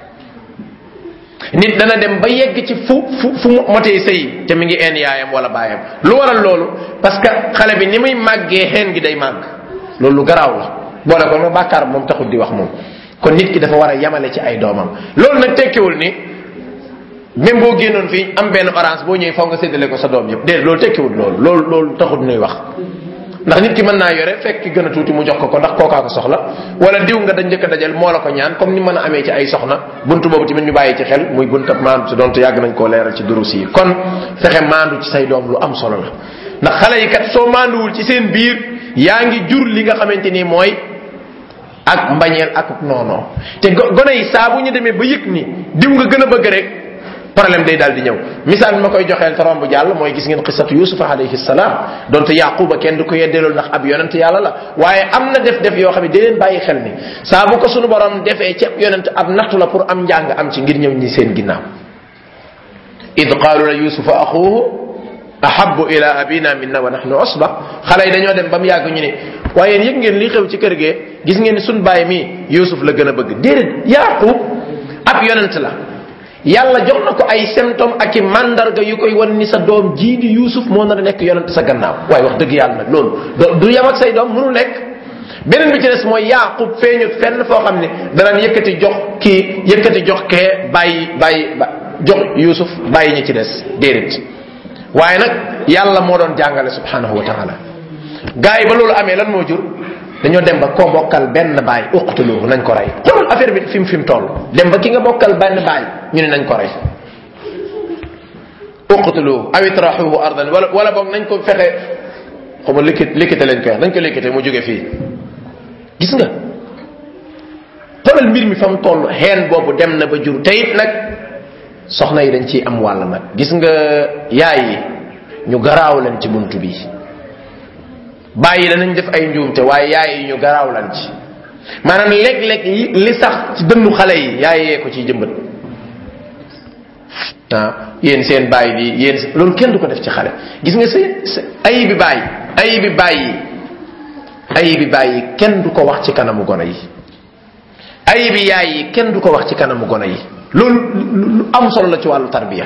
Speaker 1: nit dana dem ba yegg ci fu fu fu motee sëy te mi ngi een yaayam wala baayam lu waral loolu parce que xale bi ni muy màggee xeen gi day màgg loolu lu garaaw la boole ko ma bàkkaar moom taxul di wax moom kon nit ki dafa war a yamale ci ay doomam loolu nag tekkiwul ni même boo génnoon fii am benn orange boo ñëwee faw nga séddale ko sa doom yëpp déedéet loolu tekkiwul loolu loolu loolu taxul nuy wax ndax nit ki mën naa yore fekk ki gën a tuuti mu jox ko ko ndax kookaa ko soxla wala diw nga dañ njëkk a dajal moo la ko ñaan comme ni mën a amee ci ay soxna buntu boobu tamit ñu bàyyi ci xel muy buntu maandu ci donte yàgg nañ koo leeral ci durus yi kon fexe maandu ci say doom lu am solo la ndax xale yi kat soo maanduwul ci seen biir yaa ngi jur li nga xamante ni mooy ak mbañeel ak noonoo te gone yi saa bu ñu demee ba yëg ni diw nga gën a bëgg rek problème day daal di ñëw misaal bi ma koy joxeel te romb jàll mooy gis ngeen xisatu yusufa alayhi salaam donte yaquba kenn du ko yeddeelul ndax ab yonent yàlla la waaye am na def def yoo xam ne da leen bàyyi xel ni saa bu ko sunu borom defee ci ab yonent ab nattu la pour am njàng am ci ngir ñëw ñi seen ginnaaw id qaalu la yusufa axuhu ahabu ila abina minna wa nahnu usba xale yi dañoo dem ba mu yàgg ñu ne waaye yëg ngeen li xew ci kër gee gis ngeen ni sun baay mi yusuf la gën a bëgg déedéet yaqub ab yonent la yàlla jox na ko ay symptôme ak i mandarga yu koy wan ni sa doom jii di yusuf moo nar a nekk yonent sa gannaaw waaye wax dëgg yàlla nag loolu du yam ak say doom mënu nekk beneen bi ci des mooy yaqub feeñut fenn foo xam ne danaan yëkkati jox kii yëkkati jox kee bàyyi bàyyi jox yusuf bàyyi ñi ci des déedéet waaye nag yàlla moo doon jàngale subhanahu wa taala gars yi ba loolu amee lan moo jur dañoo dem ba koo bokkal benn baay uqtuluhu nañ ko rey xoolal affaire bi fi mu fi mu toll dem ba ki nga bokkal benn baay ñu ne nañ ko rey uqtuluhu aw itrahuhu ardan wala wala boog nañ ko fexe xuma likkit likkite lañ koy wax nañ ko likkite mu jóge fii gis nga xoolal mbir mi fa mu toll xeen boobu dem na ba jur te it nag soxna yi dañ ciy am wàll nag gis nga yaay yi ñu garaaw leen ci bunt bi bàyyi danañ def ay njuumte waaye yaay yi ñu garaaw lan ci maanaam léeg-léeg li sax ci dënnu xale yi yaay yee ko ciy jëmbat ah yéen seen bàyyi di yéen loolu kenn du ko def ci xale gis nga seen ayi bi bàyyi ayi bi bàyyi ayi bi bàyyi kenn du ko wax ci kanamu gone yi ayi bi yaay yi kenn du ko wax ci kanamu gone yi loolu lu am solo la ci wàllu tarbiya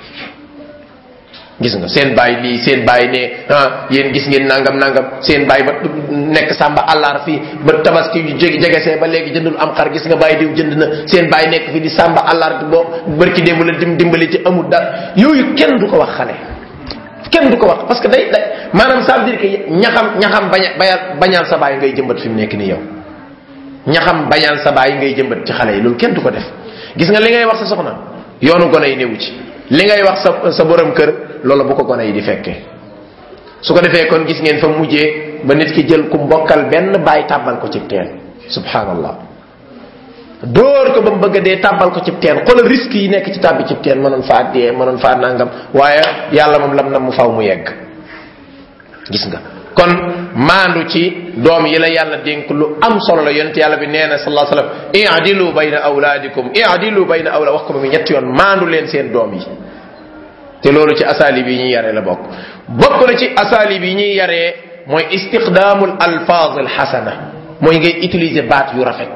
Speaker 1: gis nga seen bàyyi lii seen bàyyi ne ah yéen gis ngeen nangam nangam seen bàyyi ba nekk sàmba àllaar fii ba tabaski yu jege jegesee ba léegi jëndul am xar gis nga bàyyi diw jënd na seen bàyyi nekk fi di sàmba àllaar boo bërki démb la dim dimbali ci amul dara yooyu kenn du ko wax xale kenn du ko wax parce que day day maanaam ça veut dire que ñaxam ñaxam baña bayal bañal sa bàyyi ngay jëmbat fi mu nekk nii yow ñaxam bañal sa bàyyi ngay jëmbat ci xale yi loolu kenn du ko def gis nga li ngay wax sa soxna yoonu gone yi newu ci li ngay wax sa sa borom kër loolu bu ko gone yi di fekkee su ko defee kon gis ngeen fa mujjee ba nit ki jël ku mbokkal benn bàyyi tàbbal ko ci teen subhanallah dóor ko ba mu bëgg a dee tàbbal ko ci teen xoolal risque yi nekk ci tàbbi ci teen mënoon faa dee mënoon faa nangam waaye yàlla moom lam na mu faw mu yegg gis nga kon maandu ci doom yi la yàlla dénk lu am solo la yonent yàlla bi nee na sallallahu alayhi wasallam i'dilu bayna awlaadikum i'dilu bayna awla wax ko ba mu ñetti yoon maandu leen seen doom yi te loolu ci asalib yi ñuy yaree la bokk bokk na ci asalib yi ñuy yaree mooy istiqdaamul alfaaz alxasana mooy ngay utiliser baat yu rafet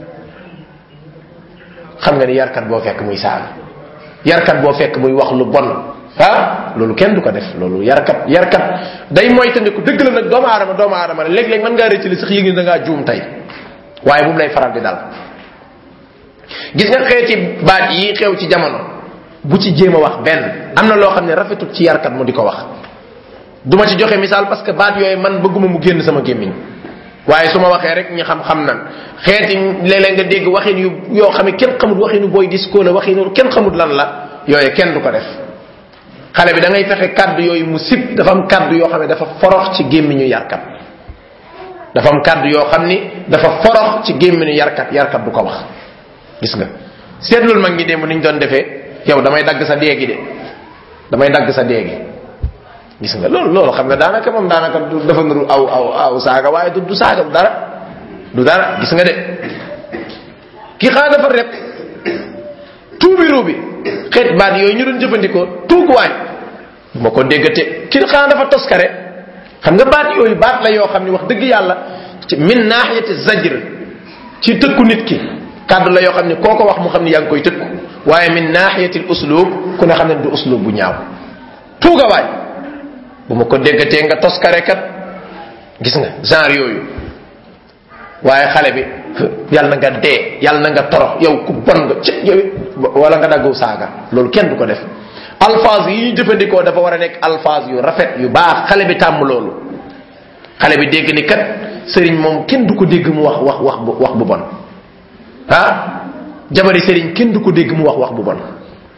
Speaker 1: xam nga ni yarkat boo fekk muy saaga yarkat boo fekk muy wax lu bon ah loolu kenn du ko def loolu yarkat yarkat day moytandiku dëgg la nag doomu aadama doomu aadama la léeg-léeg mën ngaa rëcc li sax yëg ni da ngaa juum tey waaye bu mu lay faral di dal gis nga xeeti baat yi xew ci jamono bu ci jéem a wax benn am na loo xam ne rafetul ci yarkat mu di ko wax du ma ci joxe misaal parce que baat yooyu man bëgguma mu génn sama gémmiñ waaye su ma waxee rek ñi xam-xam nan xeeti léeg-léeg nga dégg waxin yu yoo xam ne kenn xamut waxinu booy disco la waxinu kenn xamut lan la yooyu kenn du ko def xale bi da ngay fexe kaddu yooyu mu sib dafa am kaddu yoo xam ne dafa forox ci gémmiñu yarkat dafa am kaddu yoo xam ni dafa forox ci gémmiñu yarkat yarkat du ko wax gis nga seetlul mag ñi démb niñ doon defee yow damay dagg sa déegi de damay dagg sa déegi gis nga loolu loolu xam nga daanaka moom daanaka du dafa nuru aw aw aw saaga waaye du du saaga du dara du dara gis nga de ki xaa dafa rep tuubi ruubi xeet baat yooyu ñu doon jëfandikoo tuuguwaañ bu ma ko déggate ki xaa dafa toskare xam nga baat yooyu baat la yoo xam ni wax dëgg yàlla ci min naaxiyati zajr ci tëkku nit ki kàddu la yoo xam ne koo ko wax mu xam ne yaa ngi koy tëkku waaye min naaxiyati uslub ku ne xam ne du uslub bu ñaaw tuugawaay bu ma ko déggatee nga toskare kat gis nga genre yooyu waaye xale bi yàlla na nga dee yàlla na nga torox yow ku bon nga ci yow wala nga daggu saaga loolu kenn du ko def alphase yi ñu jëfandikoo dafa war a nekk alphase yu rafet yu baax xale bi tàmm loolu xale bi dégg ni kat sëriñ moom kenn du ko dégg mu wax wax wax bu wax bu bon ah jabari sëriñ kenn du ko dégg mu wax wax bu bon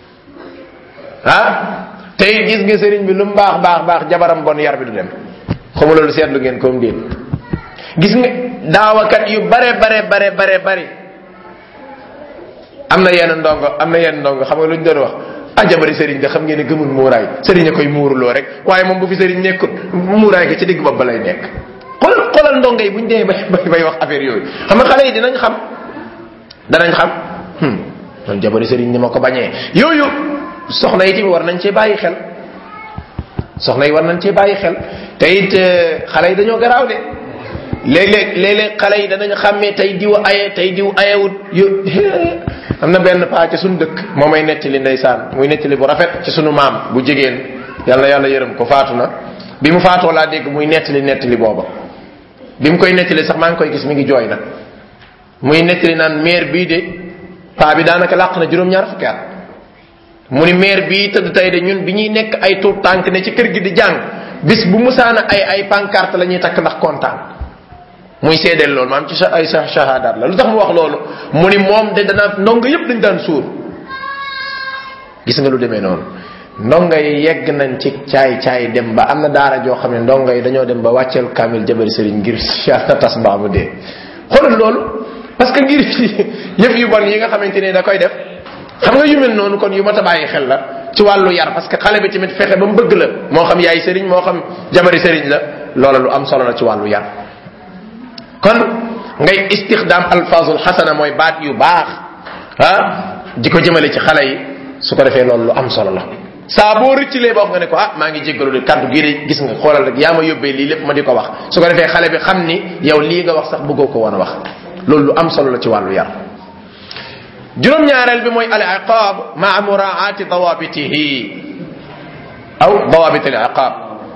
Speaker 1: ah tey gis nga sëriñ bi lu mu baax baax baax jabaram bon yar bi du dem xamu loolu seetlu ngeen comme déet gis nga daawakat yu bare bare bare bare bare am na yenn ndongo am na yenn ndongo xam nga lu ñu doon wax ah jabari sëriñ de xam ngeen ne gëmul muuraay sëriñ a koy muuruloo rek waaye moom bu fi sëriñ nekkut muuraay ga ci digg bopp ba lay nekk xoolal xoolal ndongo yi bu ñu demee bay bay wax affaire yooyu xam nga xale yi dinañ xam danañ xam man jabari sëriñ ni ma ko bañee yooyu soxna yi tamit war nañ cee bàyyi xel soxna yi war nañ cee bàyyi xel te it xale yi dañoo garaaw de léeg-léeg léeg-léeg xale yi danañ xàmmee tey diw aye tey diw ayewut yu am na benn paa ci suñu dëkk moo may nettali ndeysaan muy nettali bu rafet ci sunu maam bu jigéen yàlla yàlla yërëm ko faatu na bi mu faatoo laa dégg muy nettali nettali booba bi mu koy nettali sax maa ngi koy gis mi ngi jooy nag muy nettali naan maire bii de paa bi daanaka làq na juróom-ñaar fukki at mu ni maire bii tëdd tey de ñun bi ñuy nekk ay tuut tànk ne ci kër gi di jàng bis bu musaana ay ay pancarte la ñuy takk ndax kontaan muy seedeel loolu maam ci sa ay sa shahadaat la lu tax mu wax loolu mu ni moom de dana ndongo yépp dañ daan suur gis nga lu demee noonu ndongo yi yegg nañ ci caay caay dem ba am na daara joo xam ne ndongo yi dañoo dem ba wàcceel kamil jabari sëriñ ngir yàlla tas mbaa mu dee xoolal loolu parce que ngir yëf yu bon yi nga xamante ne da koy def xam nga yu mel noonu kon yu mat a bàyyi xel la ci wàllu yar parce que xale bi tamit fexe ba mu bëgg la moo xam yaay sëriñ moo xam jabari sëriñ la loola lu am solo la ci wàllu yar kon ngay istixdaam alfazul xasana mooy baat yu baax ah di ko jëmale ci xale yi su ko defee loolu lu am solo la saa boo rëccilee ba wax nga ne ko ah maa ngi jéggalu de kàddu gii de gis nga xoolal rek yaa ma yóbbee lii lépp ma di ko wax su ko defee xale bi xam ni yow lii nga wax sax bëggoo ko woon a wax loolu lu am solo la ci wàllu yar juróom-ñaareel bi mooy al iqab maa muraati dawabitihi aw dawabit al iqab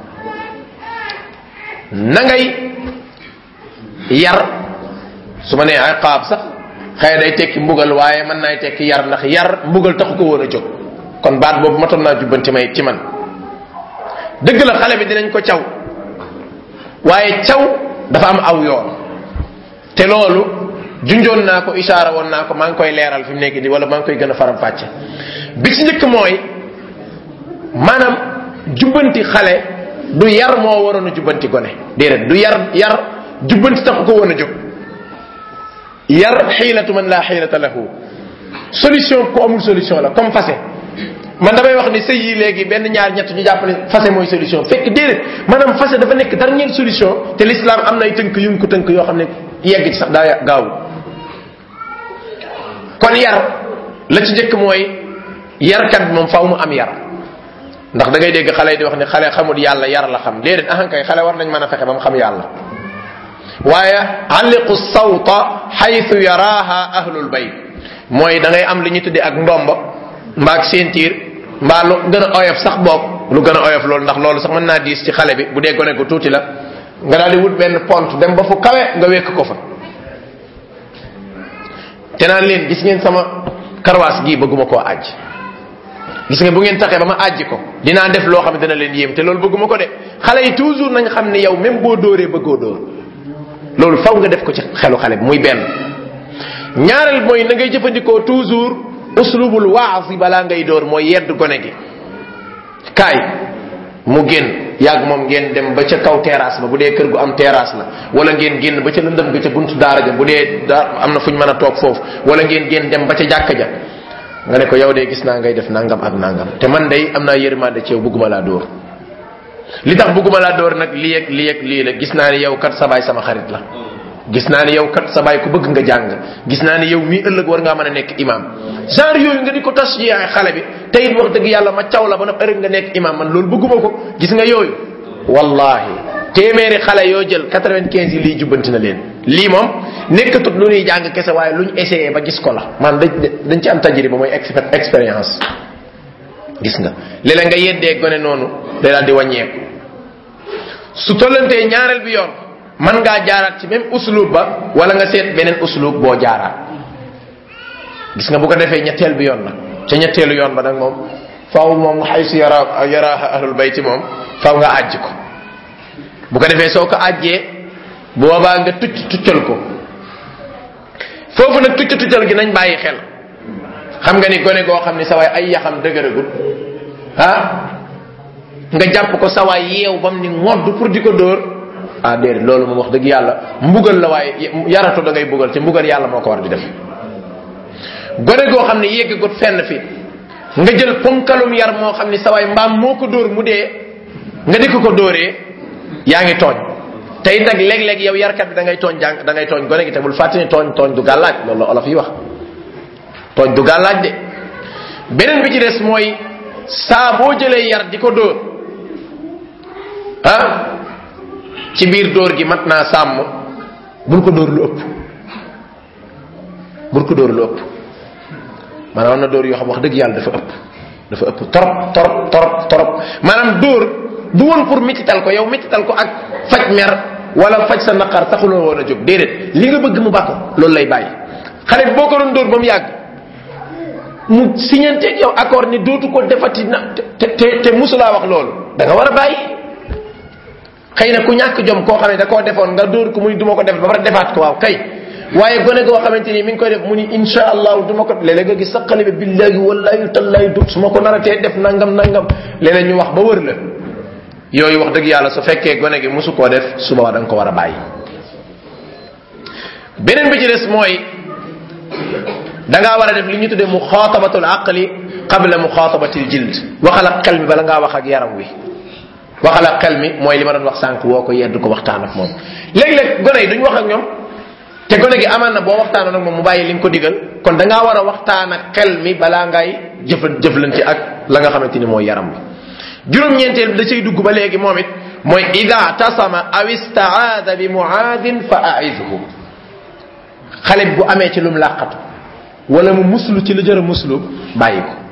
Speaker 1: na ngay yar su ma nee iqaab sax xëy day tekki mbugal waaye mën naay tekki yar ndax yar mbugal taxu ko woon a jóg kon baat boobu matoon naa jubbanti may ci man dëgg la xale bi dinañ ko caw waaye caw dafa am aw yoon te loolu junjoon naa ko isaara woon naa ko maa ngi koy leeral fi mu nekk di wala maa ngi koy gën a faram fàcce bi ci njëkk mooy maanaam jubbanti xale du yar moo waroon a jubbanti gone déedéet du yar yar jubbanti taxu ko woon a jóg yar xiilatu man laa xiilata lahu solution ku amul solution la comme fase man damay wax ni sëy yi léegi benn ñaar ñett ñu jàpp ne fase mooy solution fekk déedéet maanaam fase dafa nekk dernière solution te l'islam am na ay tënk yu ko tënk yoo xam ne yegg ci sax daa gaaw kon yar la ci njëkk mooy yarkat bi moom faaw mu am yar ndax da ngay dégg xale yi di wax ne xale xamul yàlla yar la xam déedéet ahankay xale war nañ mën a fexe ba mu xam yàlla waaye alliqu sawta xaytu yaraaha ahlul bayt mooy da ngay am li ñu tuddee ak ndomba mbaa ak séentiir mbaa lu gën a oyof sax boog lu gën a oyof loolu ndax loolu sax mën naa diis ci xale bi bu dee gone ko tuuti la nga daal di wut benn pont dem ba fu kawe nga wekk ko fa te naan leen gis ngeen sama karwaas gii bëgguma koo àjj gis nga bu ngeen taxee ba ma àjji ko dinaa def loo xam ne dana leen yéem te loolu bëgguma ko de xale yi toujours nañ xam ne yow même boo dóoree bëggoo dóor loolu faw nga def ko ci xelu xale bi muy benn ñaareel mooy na ngay jëfandikoo toujours uslubul waasi balaa ngay dóor mooy yedd gone gi kaay mu génn yàgg moom ngeen dem ba ca kaw terrasse ba bu dee kër gu am terrasse la wala ngeen génn ba ca lëndëm ga ca buntu daara ja bu dee daar am na fu ñu mën a toog foofu wala ngeen génn dem ba ca jàkka ja nga ne ko yow de gis naa ngay def nangam ak nangam te man day am naa yërmande ci yow bëgguma laa dóor li tax bëgguma laa dóor nag lii ak lii ak lii la gis naa ne yow kat sa baay sama xarit la gis naa ne yow kat sa baay ku bëgg nga jàng gis naa ne yow mii ëllëg war ngaa mën a nekk imam genre yooyu nga di ko tas yaay xale bi te it wax dëgg yàlla ma caw la ba na ëllëg nga nekk imam man loolu bëgguma ko gis nga yooyu wallahi téeméeri xale yoo jël quatre-vingt-quinze yi lii jubbanti na leen lii moom nekkatut lu ñuy jàng kese waaye lu ñu essayé ba gis ko la man dañ dañ ci am tajriba mooy expérience gis nga léeg-léeg nga yeddee gone noonu day daal di wàññeeku su tollantee ñaareel bi yoon man ngaa jaaraat ci même uslub ba wala nga seet beneen uslub boo jaaraat gis nga bu ko defee ñetteel bi yoon nag ca ñetteelu yoon ba nag moom faaw moom xaysu yara yaraaha ahlul bayti moom faaw nga àjj ko bu ko defee soo ko àjjee boobaa nga tucc tuccal ko foofu nag tucc tuccal gi nañ bàyyi xel xam nga ni gone goo xam ni sawaay ay yaxam dëgëragul ah nga jàpp ko sawaay yeew bam ni ngodd pour di ko dóor ah déedéet loolu moom wax dëgg yàlla mbugal la waaye yaratu da ngay bugal te mbugal yàlla moo ko war di def gone goo xam ne yeggagut fenn fi nga jël ponkalum yar moo xam ni sawaay mbaam moo ko dóor mu dee nga di ko ko dóoree yaa ngi tooñ tey nag léeg-léeg yow yarkat bi da ngay tooñ jàng da ngay tooñ gone gi te bul fàtte ni tooñ tooñ du gàllaaj loolu la olof yi wax tooñ du gàllaaj de beneen bi ci des mooy saa boo jëlee yar di ko dóor ah ci biir dóor gi mat naa sàmm bul ko dóor lu ëpp bul ko dóor lu ëpp maanaam am na dóor yoo xam wax dëgg yàlla dafa ëpp dafa ëpp torop torop torop torop maanaam dóor du woon pour mitital ko yow mitital ko ak faj mer wala faj sa naqar taxuloo woon a jóg déedéet li nga bëgg mu bàkko loolu lay bàyyi xale bi boo ko doon dóor ba mu yàgg mu signanteeg yow accord ni dootu ko defati na te te te musulaa wax loolu da nga war a bàyyi xëy na ku ñàkk jom koo xam ne da koo defoon nga dóor ko mu ni du ma ko def ba pare defaat ko waaw kay waaye gone goo xamante ni mi ngi koy def mu ni insha allahu du ma ko léeg-léeg nga gis sa xale bi billahi wallahi tallahi du su ma ko naratee def nangam nangam léeg-léeg ñu wax ba wër la yooyu wax dëgg yàlla su fekkee gone gi musu koo def suba da nga ko war a bàyyi beneen bi ci des mooy da ngaa war a def li ñu tuddee muxaatabatul aqli qabla muxaatabatil jild waxal ak xel mi bala ngaa wax ak yaram wi waxal ak xel mi mooy li ma doon wax sànq woo ko yedd ko waxtaan ak moom léeg-léeg gone yi duñ wax ak ñoom te gone gi amaan na boo waxtaanoon ak moom mu bàyyi li nga ko digal kon da ngaa war a waxtaan ak xel mi balaa ngay jëfan jëflante ak la nga xamante ni mooy yaram bi juróom-ñeenteel bi da cay dugg ba léegi moom it mooy ida tasama aw istaada bi muaadin fa aidhu xale bi bu amee ci lum làqatu wala mu muslu ci lu jër a muslu bàyyi ko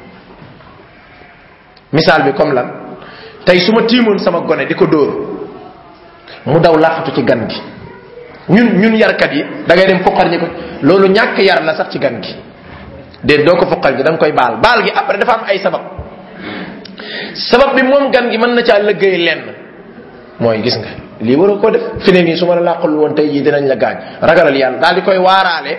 Speaker 1: misaal bi comme lan tey su ma tiimoon sama gone di ko dóor mu daw làqatu ci gan gi ñun ñun yarkat yi da ngay dem foqar ñi ko loolu ñàkk yar la sax ci gan gi déet doo ko foqal gi da nga koy baal baal gi après dafa am ay sabab sabab bi moom gan gi mën na caa lëggéey lenn mooy gis nga lii waroo ko def fi ne nii su ma la làqul woon tey jii dinañ la gaañ ragalal yàlla daal di koy waaraale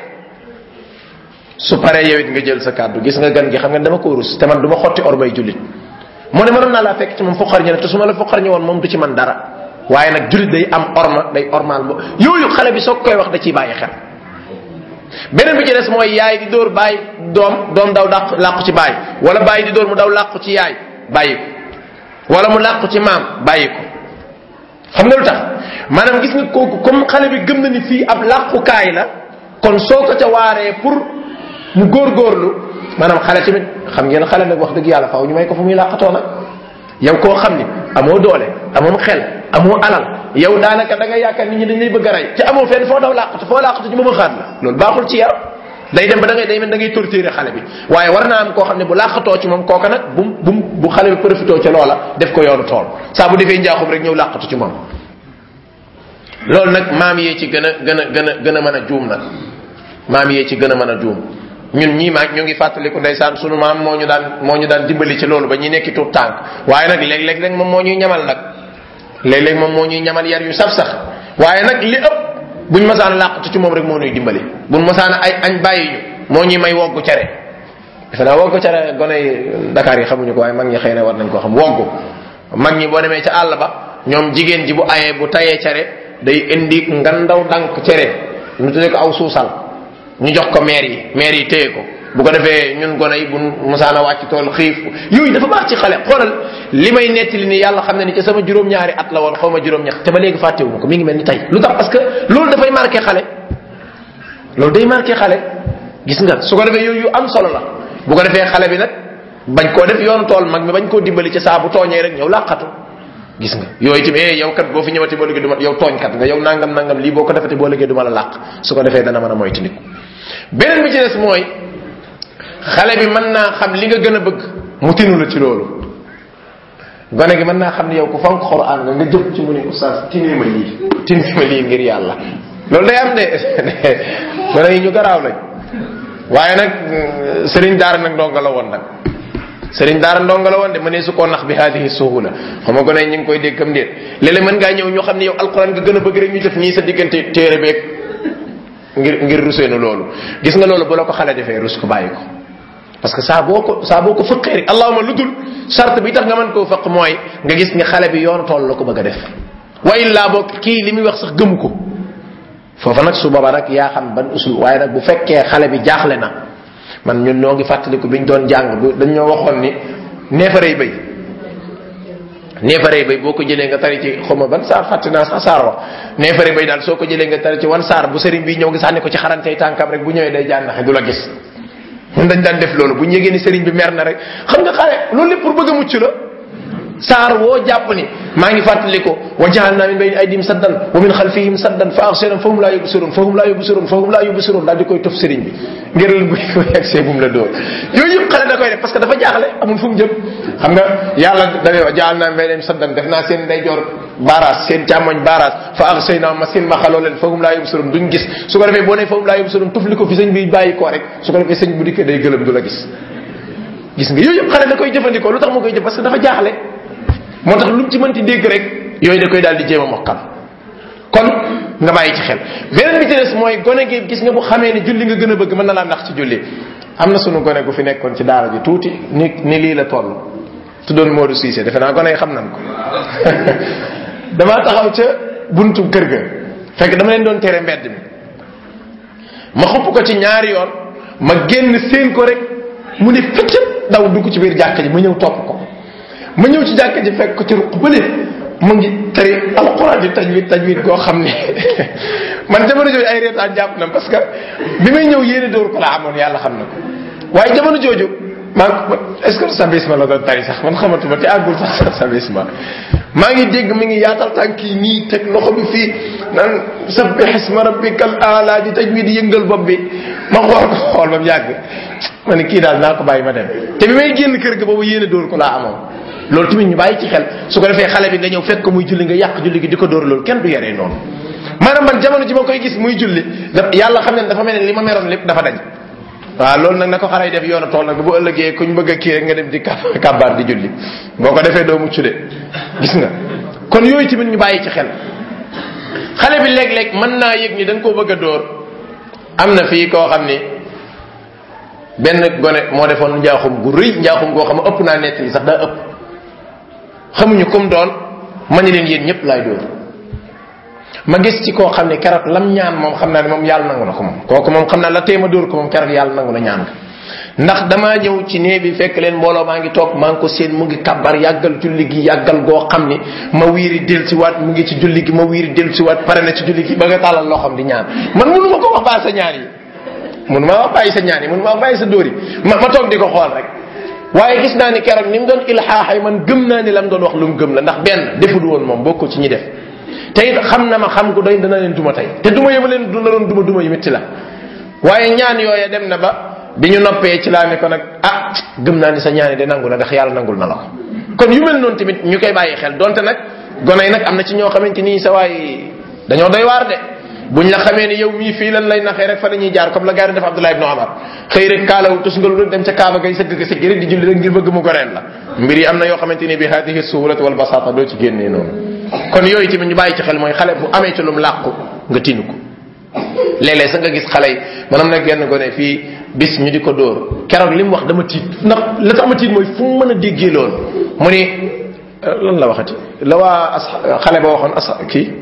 Speaker 1: su paree yow it nga jël sa kàddu gis nga gan gi xam nga dama ko rus te man du ma xotti ormay jullit mu ne mënoon naa laa fekk ci moom foqar ñi ne te su ma la foqar ñi woon moom du ci man dara waaye nag jullit day am orma day ormal bo yooyu xale bi soo koy wax da ciy bàyyi xel beneen bi ci des mooy yaay di dóor bàyyi doom doom daw dàq làqu ci bàyyi wala bàyyi di dóor mu daw làqu ci yaay bàyyi ko wala mu làqu ci maam bàyyi ko xam nga lu tax maanaam gis nga kooku comme xale bi gëm na ni fii ab làqukaay la kon soo ko ca waaree pour mu góorgóorlu maanaam xale tamit xam ngeen xale nag wax dëgg yàlla faaw ñu may ko fu muy làqatoo nag yow koo xam ni amoo doole amoo xel amoo alal yow daanaka da nga yaakaar nit ñi dañ lay bëgg a rey ci amoo fenn foo daw làqatu foo làqatu ci moom xaat la loolu baaxul ci yar day dem ba da ngay day mel da ngay torturer xale bi waaye war naa am koo xam ne bu làqatoo ci moom kooka nag bu bu bu xale bi profitoo ca loola def ko yoonu tool saa bu defee njaaxum rek ñëw làqatu ci moom loolu nag maam yee ci gën a gën a gën a gën a mën a juum nag maam yee ci gën a mën a juum ñun ñii maag ñu ngi fàttaliku ndeysaan sunu maam moo ñu daan moo ñu daan dimbali ci loolu ba ñuy nekki tuut tànk waaye nag léeg-léeg rek moom moo ñuy ñamal nag léeg-léeg moom moo ñuy ñamal yar yu saf sax waaye nag li ëpp buñ masaan làqatu ci moom rek moo ñuy dimbali buñ masaan ay añ bàyyi ñu moo ñuy may woggu cere defe naa woggu cere gone yi Dakar yi xamuñu ko waaye mag ñi xëy na war nañ koo xam woggu mag ñi boo demee ca àll ba ñoom jigéen ji bu ayee bu tayee cere day indi ngandaw dank cere ñu tuddee ko aw suusal ñu jox ko maire yi maire yi téye ko bu ko defee ñun gone yi bu musaana wàcc tool xiif yooyu dafa baax ci xale xoolal li may nettali ni yàlla xam ne ni ci sama juróom-ñaari at la woon xaw ma juróom-ñett te ba léegi fàttewu ma ko mi ngi mel ni tey lu tax parce que loolu dafay marqué xale loolu day marqué xale gis nga su ko defee yooyu yu am solo la bu ko defee xale bi nag bañ koo def yoonu tool mag mi bañ koo dimbali ci saa bu tooñee rek ñëw làqatu gis nga yooyu tamit eh yow kat boo fi ñëwati boo liggéey du ma yow tooñkat nga yow nangam nangam lii boo ko defati boo liggéey du ma la làq su ko defee dana mën a moytandiku beneen bi ci des mooy xale bi mën naa xam li nga gën a bëgg mu tinu la ci loolu gone gi mën naa xam ne yow ku fonk xoraan nga nga jëm ci mu ne oustaz tinee ma lii tinee ma lii ngir yàlla loolu day am de gone yi ñu garaaw lañ waaye nag sëriñ daara nag ndonga la woon nag sëriñ daara ndonga la woon de mënee su koo nax bi haadihi suhula xam nga gone yi ñu ngi koy dégg kam déet léeg-léeg mën ngaa ñëw ñu xam ne yow alquran nga gën a bëgg rek ñu def nii sa diggante téere beeg ngir ngir ruseenu loolu gis nga loolu bu la ko xale defee rus ko bàyyi ko parce que saa boo ko saa boo ko fëqee rek allahuma lu dul charte bi tax nga mën koo fëq mooy nga gis nga xale bi yoonu tool la ko bëgg a def wa illaa boo kii li muy wax sax gëmu ko foofa nag su booba nag yaa xam ban usul waaye nag bu fekkee xale bi jaaxle na man ñun noo ngi fàttaliku biñ doon jàng bu dañ ñoo waxoon ni neefarey bay neefarey bay boo ko jëlee nga tari ci xawma ban saar fàtte naa sax saar wax neefarey bay daal soo ko jëlee nga tari ci wan saar bu sëriñ bi ñëw nga sànni ko ci xarantey tànkam rek bu ñëwee day jànnaxe du la gis ñun dañ daan def loolu bu ñu yégee ni sëriñ bi mer na rek xam nga xale loolu lépp pour bëgg a mucc la saar woo jàpp ni maa ngi fàttali ko wa jaalna min bayni aydihim saddan wa min xalfihim saddan fa axshaynahum fahum laa yubsirun fahum laa yubsirun fahum laa yubsirun daal di koy tof sëriñ bi ngir bu ko yegsee bu mu la dóor yooyu yëpp xale da koy def parce que dafa jaaxle amul fu mu jëm xam nga yàlla dane wa jaalna min baynihim saddan def naa seen ndeyjoor baaraas seen càmmoñ baaraas fa axshaynahum ma seen ma xaloo leen fahum laa yubsirun duñ gis su ko defee boo nee fahum laa yubsirun tufli ko fi sëñ bi bàyyi koo rek su ko defee sëñ bu dikkee day gëlëm du la gis gis nga yooyu yëpp xale da koy jëfandikoo lu tax mu koy jëf parce que dafa jaaxle moo tax lu mu ci mënti dégg rek yooyu da koy daal di jéem a mokkal kon nga bàyyi ci xel beneen bi ci des mooy gone gi gis nga bu xamee ne julli nga gën a bëgg mën na laa ndax ci julli am na sunu gone gu fi nekkoon ci daara ji tuuti ni ni lii la toll tuddoon Modou Cissé defe naa gone yi xam nan ko damaa taxaw ca buntu kër ga fekk dama leen doon tere mbedd mi ma xupp ko ci ñaari yoon ma génn seen ko rek mu ne fëccët daw dugg ci biir jàkka ji ma ñëw topp ko ma ñëw ci jàkka ji fekk ko ci ruq bële mu ngi tari alquran di tajwid tajwid goo xam ne man jamono jooju ay reetaan jàpp na parce que bi may ñëw yéene dóor ko la amoon yàlla xam na ko waaye jamono jooju maa est ce que sabisma la doon tari sax man xamatuma te àggul sax sabisma maa ngi dégg mi ngi yaatal tànk yi nii teg loxo bi fii naan sabbih isma rabbikal aala di tajwid yëngal bopp bi ma xool ko xool ba mu yàgg ma ne kii daal naa ko bàyyi ma dem te bi may génn kër ga boobu yéene dóor ko laa amoon loolu tamit ñu bàyyi ci xel su ko defee xale bi nga ñëw fekk ko muy julli nga yàq julli gi di ko dóor loolu kenn du yaree noonu maanaam man jamono ji ma koy gis muy julli da yàlla xam ne dafa mel ne li ma meroon lépp dafa dañ waaw loolu nag na ko xale yi def yoonu tool nag bu ëllëgee kuñ bëgg a kii rek nga dem di kàbbaar di julli boo ko defee doo mucc de gis nga kon yooyu tamit ñu bàyyi ci xel xale bi léeg-léeg mën naa yëg ni da nga koo bëgg a dóor am na fii koo xam ni benn gone moo defoon njaaxum gu rëy njaaxum goo xam ne ëpp naa nett yi sax daa ëpp xamuñu comme doon ma ni leen yéen ñëpp laay dóor ma gis ci koo xam ne keroog lam ñaan moom xam naa ne moom yàlla nangu na ko moom kooku moom xam naa la téema dóor ko moom keroog yàlla nangu na ñaan nga ndax damaa ñëw ci nee bi fekk leen mbooloo maa ngi toog maa ngi ko seen mu ngi kabbar yàggal julli gi yàggal goo xam ni ma wiiri del si waat mu ngi ci julli gi ma wiiri del si waat pare na ci julli gi ba nga tàllal loo xam di ñaan man mënu ma ko wax baa sa ñaan yi mënu ma wax bàyyi sa ñaan yi mënu ma wax bàyyi sa dóor yi ma ma toog di ko xool rek waaye gis naa ni keroog ni mu doon ilxaaxay man gëm naa ni lam doon wax lu mu gëm la ndax benn deful woon moom bokkul ci ñi def te it xam na ma xam gu doy dana leen duma tey te duma yëma leen duna doon duma duma yu métti la waaye ñaan yooya dem na ba bi ñu noppee ci laa ne ko nag ah gëm naa ni sa ñaan yi de nangu na ndax yàlla nangul na la ko kon yu mel noonu tamit ñu koy bàyyi xel donte nag gone yi nag am na ci ñoo xamante ni sa waay dañoo doy waar de buñ la xamee ni yow mii fii lan lay naxee rek fa la ñuy jaar comme la gars yi def Abdullah ibn Omar xëy rek kaalawu tusngalu rek dem ca kaaba gay sëgg ka sëgg rek di julli rek ngir bëgg mu goreel la mbir yi am na yoo xamante ni bi hadihi suhulat wal basata doo ci génnee noonu kon yooyu tamit ñu bàyyi ci xel mooy xale bu amee ci lum làqu nga tinu ko léeg-léeg sa nga gis xale yi manam nag genn gone fii bis ñu di ko dóor keroog li mu wax dama tiit ndax la tax ma tiit mooy fu mu mën a déggee loolu mu ni lan la waxati la waa as xale ba waxoon as kii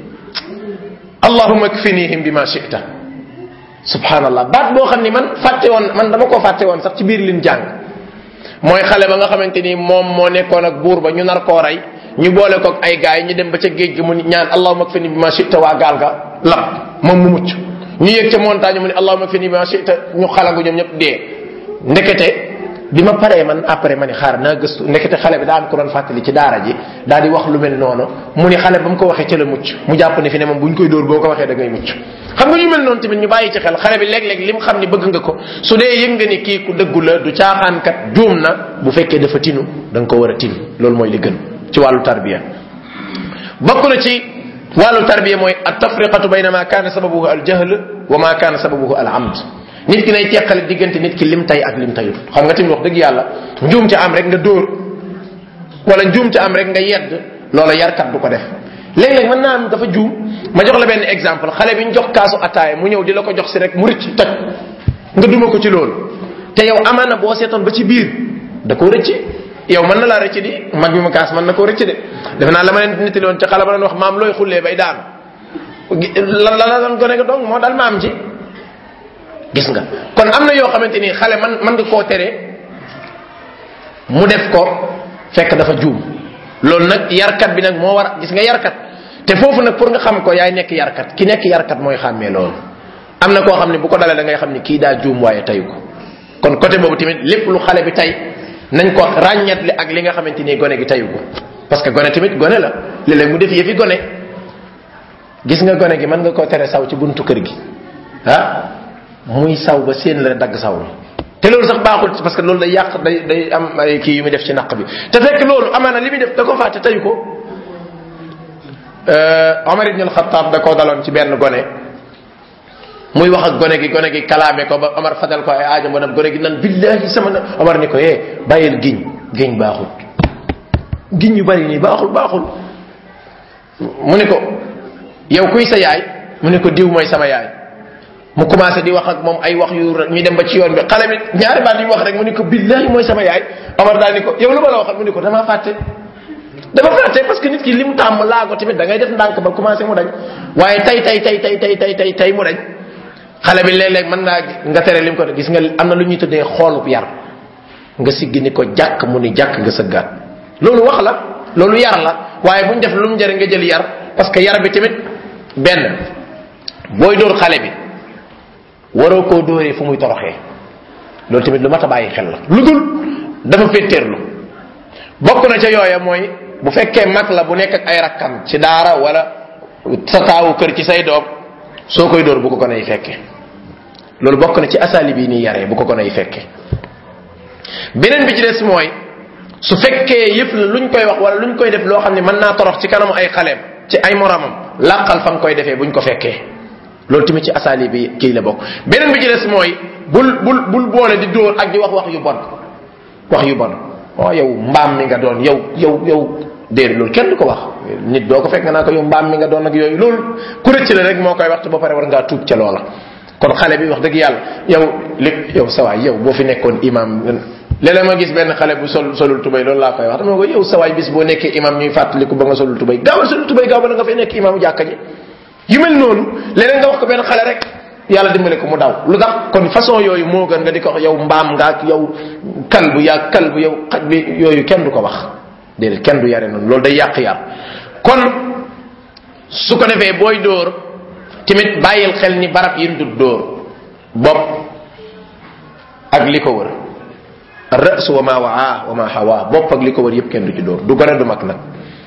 Speaker 1: allahuma kfinihim bi ma shita subhanallah baat boo xam ni man fàtte woon man dama koo fàtte woon sax ci biir lin jàng mooy xale ba nga xamante ni moom moo nekkoon ak buur ba ñu nar koo rey ñu boole ko ay gaay ñu dem ba ca géej gi mu ñaan allahuma kfini bi ma shita waa gaal ga lab moom mu mucc ñu yëg ca montagne mu ne allahuma kfini bi ma shita ñu xalangu ñoom ñëpp dee ndekete bi ma paree man après ma ni xaar naa gëstu ndekete xale bi daa am ko doon fàttali ci daara ji daal di wax lu mel noonu mu ni xale ba mu ko waxee ca la mucc mu jàpp ne fi ne moom bu ñu koy dóor boo ko waxee da ngay mucc xam nga ñu mel noonu tamit ñu bàyyi ci xel xale bi léeg-léeg lim xam ni bëgg nga ko su dee yëg nga ni kii ku dëggu la du caaxaankat juum na bu fekkee dafa tinu da nga ko war a tinu loolu mooy li gën ci wàllu tarbiya bokk na ci wàllu tarbiya mooy at tafriqatu bayna ma kaana sababuhu al jahl wa ma kaana sababuhu al amd nit ki nay teqale diggante nit ki lim tay ak lim tayut xam nga tamit wax dëgg yàlla njuum ci am rek nga dóor wala njuum ci am rek nga yedd loola yarkat du ko def léeg-léeg mën naa am dafa juum ma jox la benn exemple xale bi ñu jox kaasu ataaya mu ñëw di la ko jox si rek mu rëcc toj nga duma ko ci loolu te yow amaana boo seetoon ba ci biir da koo rëcc yow mën na laa rëcc di mag bi ma kaas mën na koo rëcc de defe naa la ma leen nettali woon ci xale ba doon wax maam looy xullee bay daanu la la la doon gone ga dong moo dal maam ji gis nga kon am na yoo xamante ni xale man man nga koo tere mu def ko fekk dafa juum loolu nag yarkat bi nag moo war a gis nga yarkat te foofu nag pour nga xam ko yaay nekk yarkat ki nekk yarkat mooy xàmmee loolu am na koo xam ne bu ko dalee da ngay xam ni kii daa juum waaye tayu ko kon côté boobu tamit lépp lu xale bi tay nañ ko ràññatle ak li nga xamante ni gone gi tayu ko parce que gone tamit gone la léeg-léeg mu def yëfi gone gis nga gone gi mën nga koo tere saw ci buntu kër gi ah muy saw ba seen la dagg saw la te loolu sax baaxul parce que loolu day yàq day day am ay kii yu muy def ci naq bi te fekk loolu amaana li muy def da ko fàtte tayu ko Omar ibn al-Khattab da koo daloon ci benn gone muy wax ak gone gi gone gi kalaame ko ba Omar fadal ko ay aajo ba gone gi nan billahi sama na Omar ni ko eh bàyyil giñ giñ baaxul giñ yu bari nii baaxul baaxul mu ne ko yow kuy sa yaay mu ne ko diw mooy sama yaay mu commencé di wax ak moom ay wax yu ñu dem ba ci yoon bi xale bi ñaari baat yu wax rek mu ne ko billahi mooy sama yaay Omar daal ni ko yow lu ma la waxal mu ne ko damaa fàtte dafa fàtte parce que nit ki li mu tàmm laa ko tamit da ngay def ndànk ba commencé mu dañ waaye tay tay tay tay tay tay tay tay mu dañ xale bi léeg-léeg mën naa nga tere lim ko def gis nga am na lu ñuy tuddee xoolub yar nga siggi ni ko jàkk mu ni jàkk nga sëggaat loolu wax la loolu yar la waaye bu ñu def lu mu njëriñ nga jël yar parce que yar bi tamit benn booy dóor xale bi waroo koo dóoree fu muy toroxee loolu tamit lu mat a bàyyi xel la lu dul dafa féttéerlu bokk na ca yooya mooy bu fekkee mag la bu nekk ak ay rakkam ci daara wala sa taawu kër ci say doom soo koy dóor bu ko gën ay fekke loolu bokk na ci asali bi nii yaree bu ko gën ay fekke beneen bi ci des mooy su fekkee yëf la luñ koy wax wala luñ koy def loo xam ne mën naa torox ci kanamu ay xaleem ci ay moromam làqal fa nga koy defee buñ ko fekkee loolu tamit ci asali bi kii la bokk beneen bi ci des mooy bul bul bul boole di dóor ak di wax wax yu bon wax yu bon oh yow mbaam mi nga doon yow yow yow déedéet loolu kenn du ko wax nit doo ko fekk nga naa ko yow mbaam mi nga doon ak yooyu loolu ku rëcc la rek moo koy wax te ba pare war ngaa tuub ca loola kon xale bi wax dëgg yàlla yow li yow sawaay yow boo fi nekkoon imam léeg-léeg ma gis benn xale bu sol solul tubay loolu laa koy wax dama ko yow sawaay bis boo nekkee imam ñuy fàttaliku ba nga solul tubay gaawal solul tubay gaaw ba nga fay nekk imam jàkka ji yu mel noonu leneen nga wax ko benn xale rek yàlla dimbale ko mu daw lu tax kon façon yooyu moo gën nga di ko wax yow mbaam nga ak yow kalbu yaa kalbu yow xaj bi yooyu kenn du ko wax déedéet kenn du yare noonu loolu day yàq yar kon su ko defee booy dóor tamit bàyyil xel ni barab yi du dóor bopp ak li ko wër rës wa ma waa wa ma hawa bopp ak li ko wër yépp kenn du ci dóor du gone du mag nag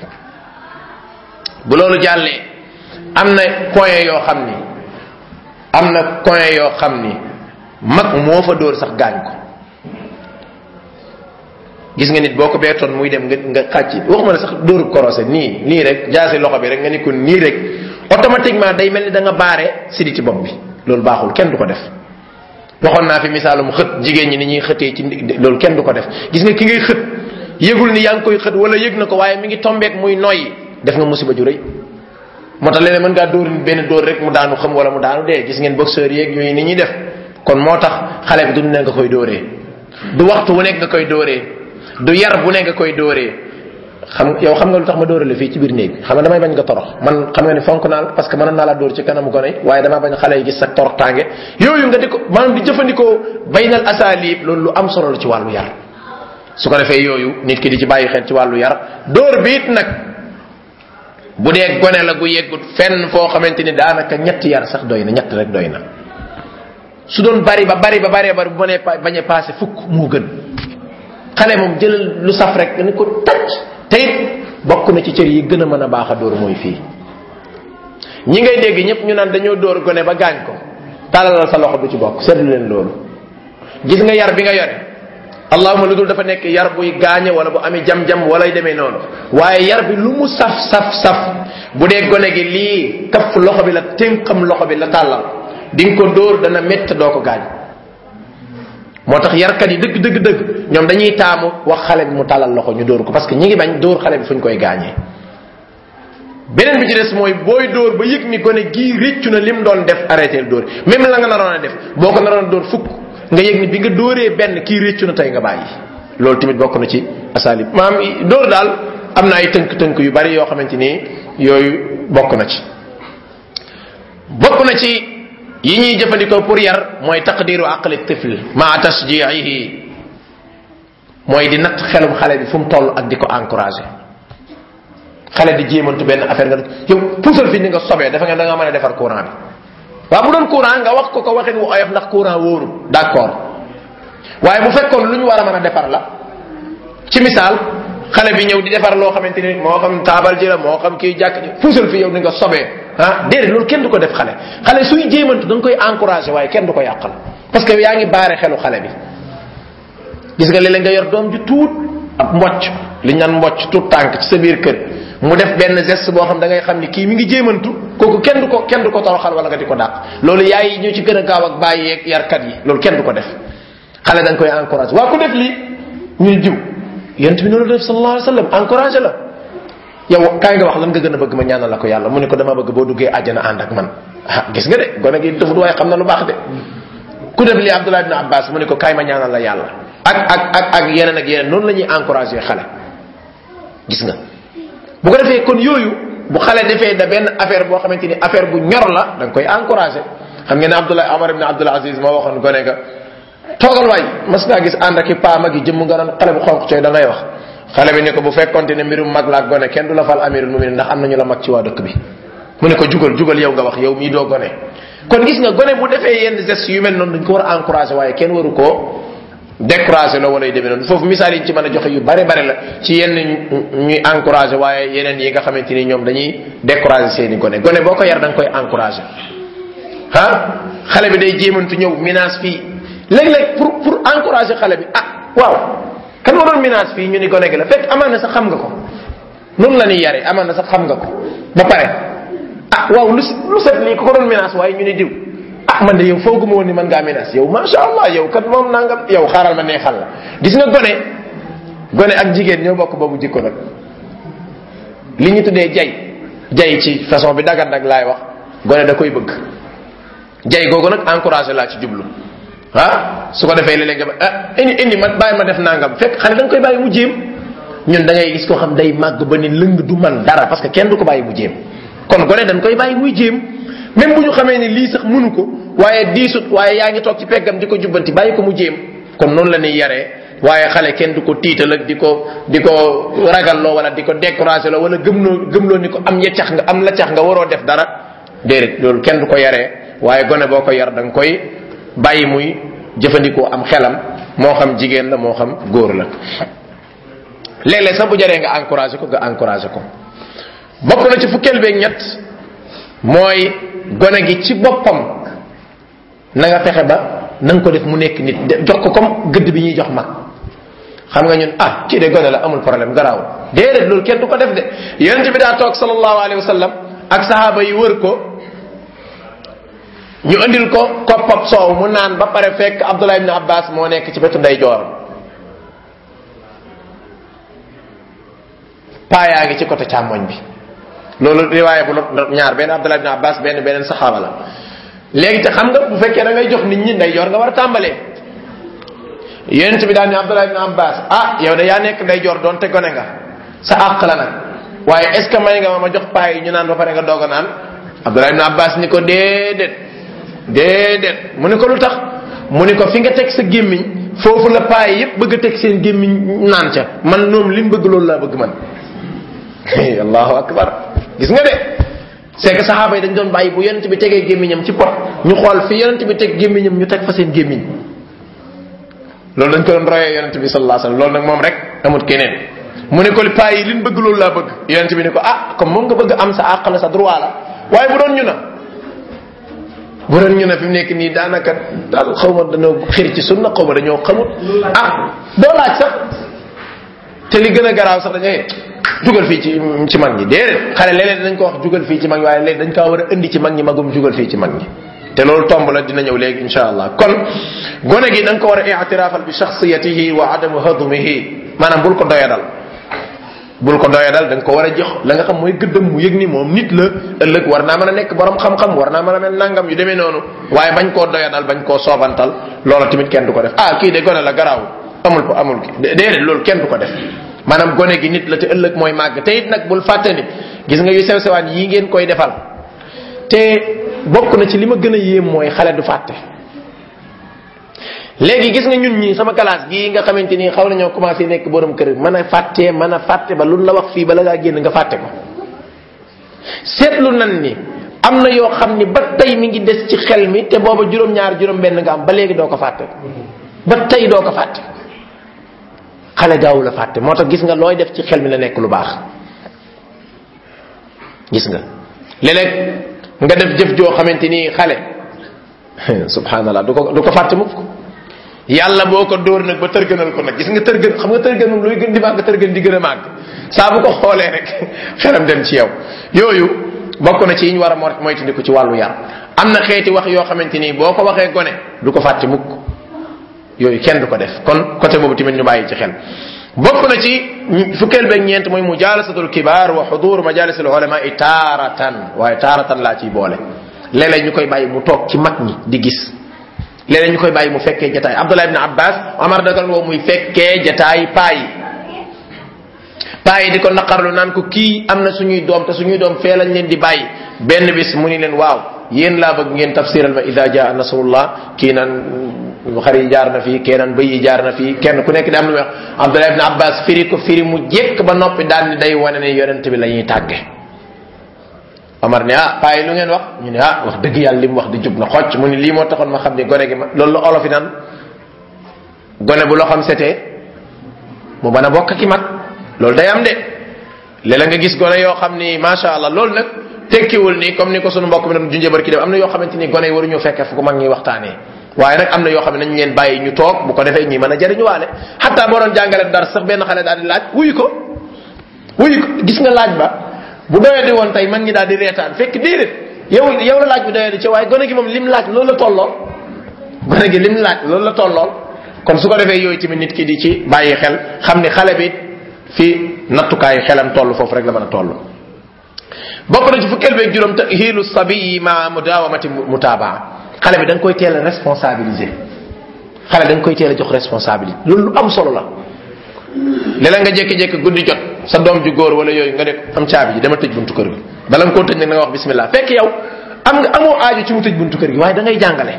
Speaker 1: bu loolu jàllee am na point yoo xam ni am na point yoo xam ni mag moo fa dóor sax gaañ ko gis nga nit boo ko beetoon muy dem nga nga xàcc waxuma ne sax dóoru korosé nii nii rek jaasi loxo bi rek nga ni ko nii rek automatiquement day mel ni da nga baare sidi ci bopp bi loolu baaxul kenn du ko def waxoon naa fi misaalum xët jigéen ñi ni ñuy xëtee ci loolu kenn du ko def gis nga ki ngay xët yëgul ni yaa ngi koy xët wala yëg na ko waaye mi ngi tombeek muy noyyi def nga musiba ju rëy moo tax leneen mën ngaa dóor benn dóor rek mu daanu xam wala mu daanu dee gis ngeen boxeur yeeg yooyu ni ñuy def kon moo tax xale bi du ne nga koy dóoree du waxtu wu nekk nga koy dóoree du yar bu ne nga koy dóoree xam yow xam nga lu tax ma dóorale fii ci biir néeg bi xam nga damay bañ nga torox man xam nga ni fonk naa la parce que mënoon naa la dóor ci kanamu gone waaye damaa bañ xale yi gis sa torox tànge yooyu nga di ko maanaam di jëfandikoo baynal asalib loolu lu am solo la ci wàllu yar su ko defee yooyu nit ki di ci bàyyi xel ci wàllu yar dóor bi it nag bu dee gone la gu yeggut fenn foo xamante ni daanaka ñetti yar sax doy na ñett rek doy na su doon bari ba bari ba bari bari bu mënee bañ a passé fukk moo gën xale moom jëlal lu saf rek nga ni ko tacc te it bokk na ci cër yi gën a mën a baax a dóor mooy fii ñi ngay dégg ñëpp ñu naan dañoo dóor gone ba gaañ ko talalal sa loxo du ci bokk seetlu leen loolu gis nga yar bi nga yore allahuma lu dul dafa nekk yar buy gaañe wala bu amee jam-jam wala demee noonu waaye yar bi lu mu saf saf saf bu dee gone gi lii kaf loxo bi la ténqam loxo bi la tàllal di nga ko dóor dana métt doo ko gaañ moo tax yarkat yi dëgg dëgg dëgg ñoom dañuy taamu wax xale bi mu tàllal loxo ñu dóor ko parce que ñi ngi bañ dóor xale bi fu ñu koy gaañee beneen bi ci des mooy booy dóor ba yëg ni gone gii réccu na lim doon def arrêté dóor même la nga naroon a def boo ko naroon a dóor fukk nga yëg ni bi nga dóoree benn kii réccu na tey nga bàyyi loolu tamit bokk na ci asalib maam dóor daal am na ay tënk-tënk yu bari yoo xamante ni yooyu bokk na ci bokk na ci yi ñuy jëfandikoo pour yar mooy taqdiru aqli tifl maa tasjiihi mooy di natt xelum xale bi fu mu toll ak di ko encouragé xale di jéemantu benn affaire nga yow puusal fi ni nga sobee dafa nga da nga mën a defar courant bi waaw bu doon courant nga wax ko ko waxin wu oyof ndax courant wóoru d'accord waaye bu fekkoon lu ñu war a mën a defar la ci misaal xale bi ñëw di defar loo xamante ni moo xam taabal ji la moo xam kii jàkk ji puusal fi yow ni nga sobee ah déedéet loolu kenn du ko def xale xale suy jéemantu da nga koy encouragé waaye kenn du ko yàqal parce que yaa ngi baare xelu xale bi gis nga léeg-léeg nga yor doom ju tuut ab mbocc li ñu naan mbocc tuut tànk ci sa biir kër mu def benn geste boo xam da ngay xam ni kii mi ngi jéemantu kooku kenn du ko kenn du ko toroxal wala nga di ko dàq loolu yaay ñoo ci gën a gaaw ak bàyyi yeeg yarkat yi loolu kenn du ko def xale da nga koy encouragé waa ku def lii ñuy jiw yent bi noonu def sallallahu alayhi wasallam encouragé la yow kaay nga wax lan nga gën a bëgg ma ñaanal la ko yàlla mu ne ko dama bëgg boo duggee àjjana ànd ak man ah gis nga de gone gi defut waaye xam na lu baax de ku def lii Abdullah ibn Abbas mu ne ko kaay ma ñaanal la yàlla ak ak ak ak yeneen ak yeneen noonu la ñuy encouragé xale gis nga bu ko defee kon yooyu bu xale defee da benn affaire boo xamante ni affaire bu ñor la da nga koy encouragé xam ngeen ne Abdullah Omar ibn Abdul Aziz moo waxoon gone ga toogal waay mas naa gis ànd ak i paa mag yi jëmm nga naan xale bu xonq cooy da ngay wax xale bi ne ko bu fekkonte ne mbirum mag la ak gone kenn du la fal amirul muminin ndax am nañu la mag ci waa dëkk bi mu ne ko jugal jugal yow nga wax yow mii doo gone kon gis nga gone bu defee yenn gestes yu mel noonu dañ ko war a encouragé waaye kenn waru koo découragé la wala yu demee noonu foofu misaal yi ci mën a joxe yu bare bare la ci yenn ñuy encouragé waaye yeneen yi nga xamante ni ñoom dañuy découragé seeni gone gone boo ko yar da nga koy encouragé ah xale bi day jéemantu ñëw menace fii léeg-léeg pour pour encourager xale bi ah waaw kan moo doon menace fii ñu ni gone gi la fekk amaan na sax xam nga ko noonu la ñuy yare amaan na sax xam nga ko ba pare ah waaw lu lu set lii ko ko doon menace waaye ñu ni diw ah man de yow fooguma woon ni man ngaa menace yow masha allah yow kat moom nangam yow xaaral ma neexal la gis nga gone gone ak jigéen ñoo bokk boobu jikko nag li ñu tuddee jay jay ci façon bi dagat nag laay wax gone da koy bëgg jay googu nag encouragé laa ci jublu ah su ko defee léeg-léeg nga ah indi indi ma bàyyi ma def nangam fekk xale da nga koy bàyyi mu jéem ñun da ngay gis koo xam day màgg ba ni lëng du man dara parce que kenn du ko bàyyi mu jéem kon gone dañ koy bàyyi muy jéem même bu ñu xamee ni lii sax mënu ko waaye diisut waaye yaa ngi toog ci peggam di ko jubbanti bàyyi ko mu jéem kon noonu la ñuy yaree waaye xale kenn du ko tiital ak di ko di ko ragalloo wala di ko découragé loo wala gëmloo gëmloo ni ko am yeccax nga am la cax nga waroo def dara déedéet loolu kenn du ko yaree waaye gone boo ko yar da nga koy bàyyi muy jëfandikoo am xelam moo xam jigéen la moo xam góor la léeg-léeg sax bu jaree nga encouragé ko nga encouragé ko bokk na ci fukkeel beeg ñett mooy gone gi ci boppam na nga fexe ba na nga ko def mu nekk nit jox ko comme gëdd bi ñuy jox mag xam nga ñun ah kii de gone la amul problème garaawul déedéet loolu kenn du ko def de yonent bi daa toog sallallahu alayhi wa sallam ak sahaaba yi wër ko ñu andil ko koppab soow mu naan ba pare fekk Abdullah ibn Abbas moo nekk ci wetu ndey jooram paayaa ngi ci côté càmmoñ bi loolu riwaaya bu ñaar benn Abdullah ibn Abbas benn beneen saxaaba la léegi te xam nga bu fekkee da ngay jox nit ñi ndey joor nga war a tàmbalee yonent bi daal ni Abdullah ibn Abbas ah yow de yaa nekk ndey joor doonte gone nga sa àq la nag waaye est ce que may nga ma ma jox paa yi ñu naan ba pare nga doog a naan Abdullah ibn Abbas ni ko déedéet déedéet mu ni ko lu tax mu ni ko fi nga teg sa gémmiñ foofu la paa yi yépp bëgg a teg seen gémmiñ naan ca man ñoom li mu bëgg loolu laa bëgg man allahu akbar gis nga de c'est que saxaaba yi dañ doon bàyyi bu yonent bi tegee gémmiñam ci pot ñu xool fi yonent bi teg gémmiñam ñu teg fa seen gémmiñ loolu dañ ko doon royee yonent bi sallallahu alayhi wasallam loolu nag moom rek amut keneen mu ne ko paa yi liñ bëgg loolu laa bëgg yonent bi ne ko ah comme moom nga bëgg am sa àq la sa droit la waaye bu doon ñu na bu doon ñu ne fi mu nekk nii daanaka daal xaw ma dañoo xir ci sunna xaw ma dañoo xamut ah doo laaj sax te li gën a garaaw sax dañuy jugal fii ci ci mag ñi déedéet xale léeg-léeg dañ ko wax jugal fii ci mag ñi waaye léegi dañ kaa war a indi ci mag ñi magum jugal fii ci mag ñi te loolu tomb la dina ñëw léegi insha allah kon gone gi da nga ko war a i'tirafal bi shakhsiyatihi wa adamu hadmihi maanaam bul ko doyadal bul ko doyadal da nga ko war a jox la nga xam mooy gëddam mu yëg ni moom nit la ëllëg war naa mën a nekk borom xam-xam war naa mën a mel nangam yu demee noonu waaye bañ koo doyadal bañ koo soobantal loola tamit kenn du ko def ah kii de gone la garaaw amul ko amul ki déedéet loolu kenn du ko def maanaam gone gi nit la te ëllëg mooy màgg te it nag bul fàtte ni gis nga yu sew sewaan yii ngeen koy defal te bokk na ci li ma gën a yéem mooy xale du fàtte léegi gis nga ñun ñii sama classe gii nga xamante ni xaw nañoo commencé nekk borom kër mën a fàttee mën a fàtte ba lu la wax fii bala ngaa génn nga fàtte ko seetlu nan ni am na yoo xam ni ba tey mi ngi des ci xel mi te booba juróom-ñaar juróom-benn nga am ba léegi doo ko fàtte ba tey doo ko fàtte xale gaawu la fàtte moo tax gis nga looy def ci xel mi la nekk lu baax gis nga léeg-léeg nga def jëf joo xamante ni xale subhanallah du ko du ko fàtte mukk yàlla boo ko dóor nag ba tërgënal ko nag gis nga tërgën xam nga tërgën moom luy gën di màgg tërgën di gën a màgg saa bu ko xoolee rek xelam dem ci yow yooyu bokk na ci yi ñu war a moytandiku ci wàllu yar am na xeeti wax yoo xamante ni boo ko waxee gone du ko fàtte mukk yooyu kenn du ko def kon côté boobu tamit ñu bàyyi ci xel bokk na ci fukkeel beeg ñeent mooy mujalasatul kibar wa xudur majalisul ulama i taaratan waaye taaratan laa ciy boole léeg-léeg ñu koy bàyyi mu toog ci mag ñi di gis léeg-léeg ñu koy bàyyi mu fekkee jataay abdullah ibn abbas omar dagal woo muy fekkee jataay paa yi paa yi di ko naqarlu naan ko kii am na suñuy doom te suñuy doom fee lañ leen di bàyyi benn bis mu ni leen waaw yéen laa bëgg ngeen tafsiral ma ida jaa nasrullah kii naan xar yi jaar na fii keneen bëy yi jaar na fii kenn ku nekk di am lu wax abdullah ibn abbas firi ko firi mu jekk ba noppi daal ni day wane ne yonent bi la ñuy tàgge omar ne ah paa yi lu ngeen wax ñu ne ah wax dëgg yàlla li mu wax di jub na xocc mu ni lii moo taxoon ma xam ni gone gi ma loolu la olof yi naan gone bu loo xam setee mu mën a bokk ki mag loolu day am de léeg nga gis gone yoo xam ni macha allah loolu nag tekkiwul ni comme ni ko sunu mbokk mi doon junjee barki dem am na yoo xamante ni gone yi waruñu fekkee fu ko mag ñuy waxtaanee waaye nag am na yoo xam ne nañ leen bàyyi ñu toog bu ko defee ñi mën a jariñu waale xataa boo doon jàngale dara sax benn xale daal di laaj wuyu ko wuyu ko gis nga laaj ba bu doyee di woon tey mag ñi daal di reetaan fekk déedéet yow yow la laaj bi doyee di ci waaye gone gi moom lim laaj loolu la tollool gone gi lim laaj loolu la tollool kon su ko defee yooyu tamit nit ki di ci bàyyi xel xam ni xale bi fi nattukaayu xelam toll foofu rek la mën a toll bokk na ci fukkeel beeg juróom te hiilu sabiyi ma mudawamati mutaabaa xale bi da nga koy teel a responsabiliser xale da nga koy teel a jox responsabilité loolu lu am solo la léeg nga jékki-jékki guddi jot sa doom ju góor wala yooyu nga ne am caabi ji dama tëj buntu kër gi bala nga koo tëj nag nga wax bismillah fekk yow am nga amoo aaju ci mu tëj buntu kër gi waaye da ngay jàngale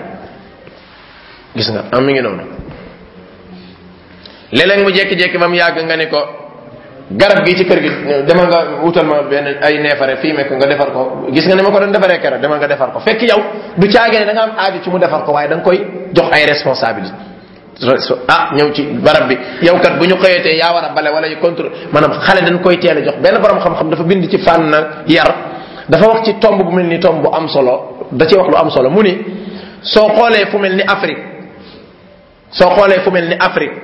Speaker 1: gis nga am mi ngi noonu léeg-léeg mu jékki-jékki ba mu yàgg nga ne ko garab gi ci kër gi demal nga wutal ma benn ay neefare fii mekk nga defar ko gis nga ni ma ko doon defaree keroog demal nga defar ko fekk yow du caagee ne da nga am aaju ci mu defar ko waaye da nga koy jox ay responsabilité ah ñëw ci barab bi yow kat bu ñu xëyatee yaa war a bale wala yu contrôle maanaam xale dañ koy teel a jox benn borom xam-xam dafa bind ci fànn yar dafa wax ci tomb bu mel ni tomb bu am solo da ci wax lu am solo mu ni soo xoolee fu mel ni Afrique soo xoolee fu mel ni Afrique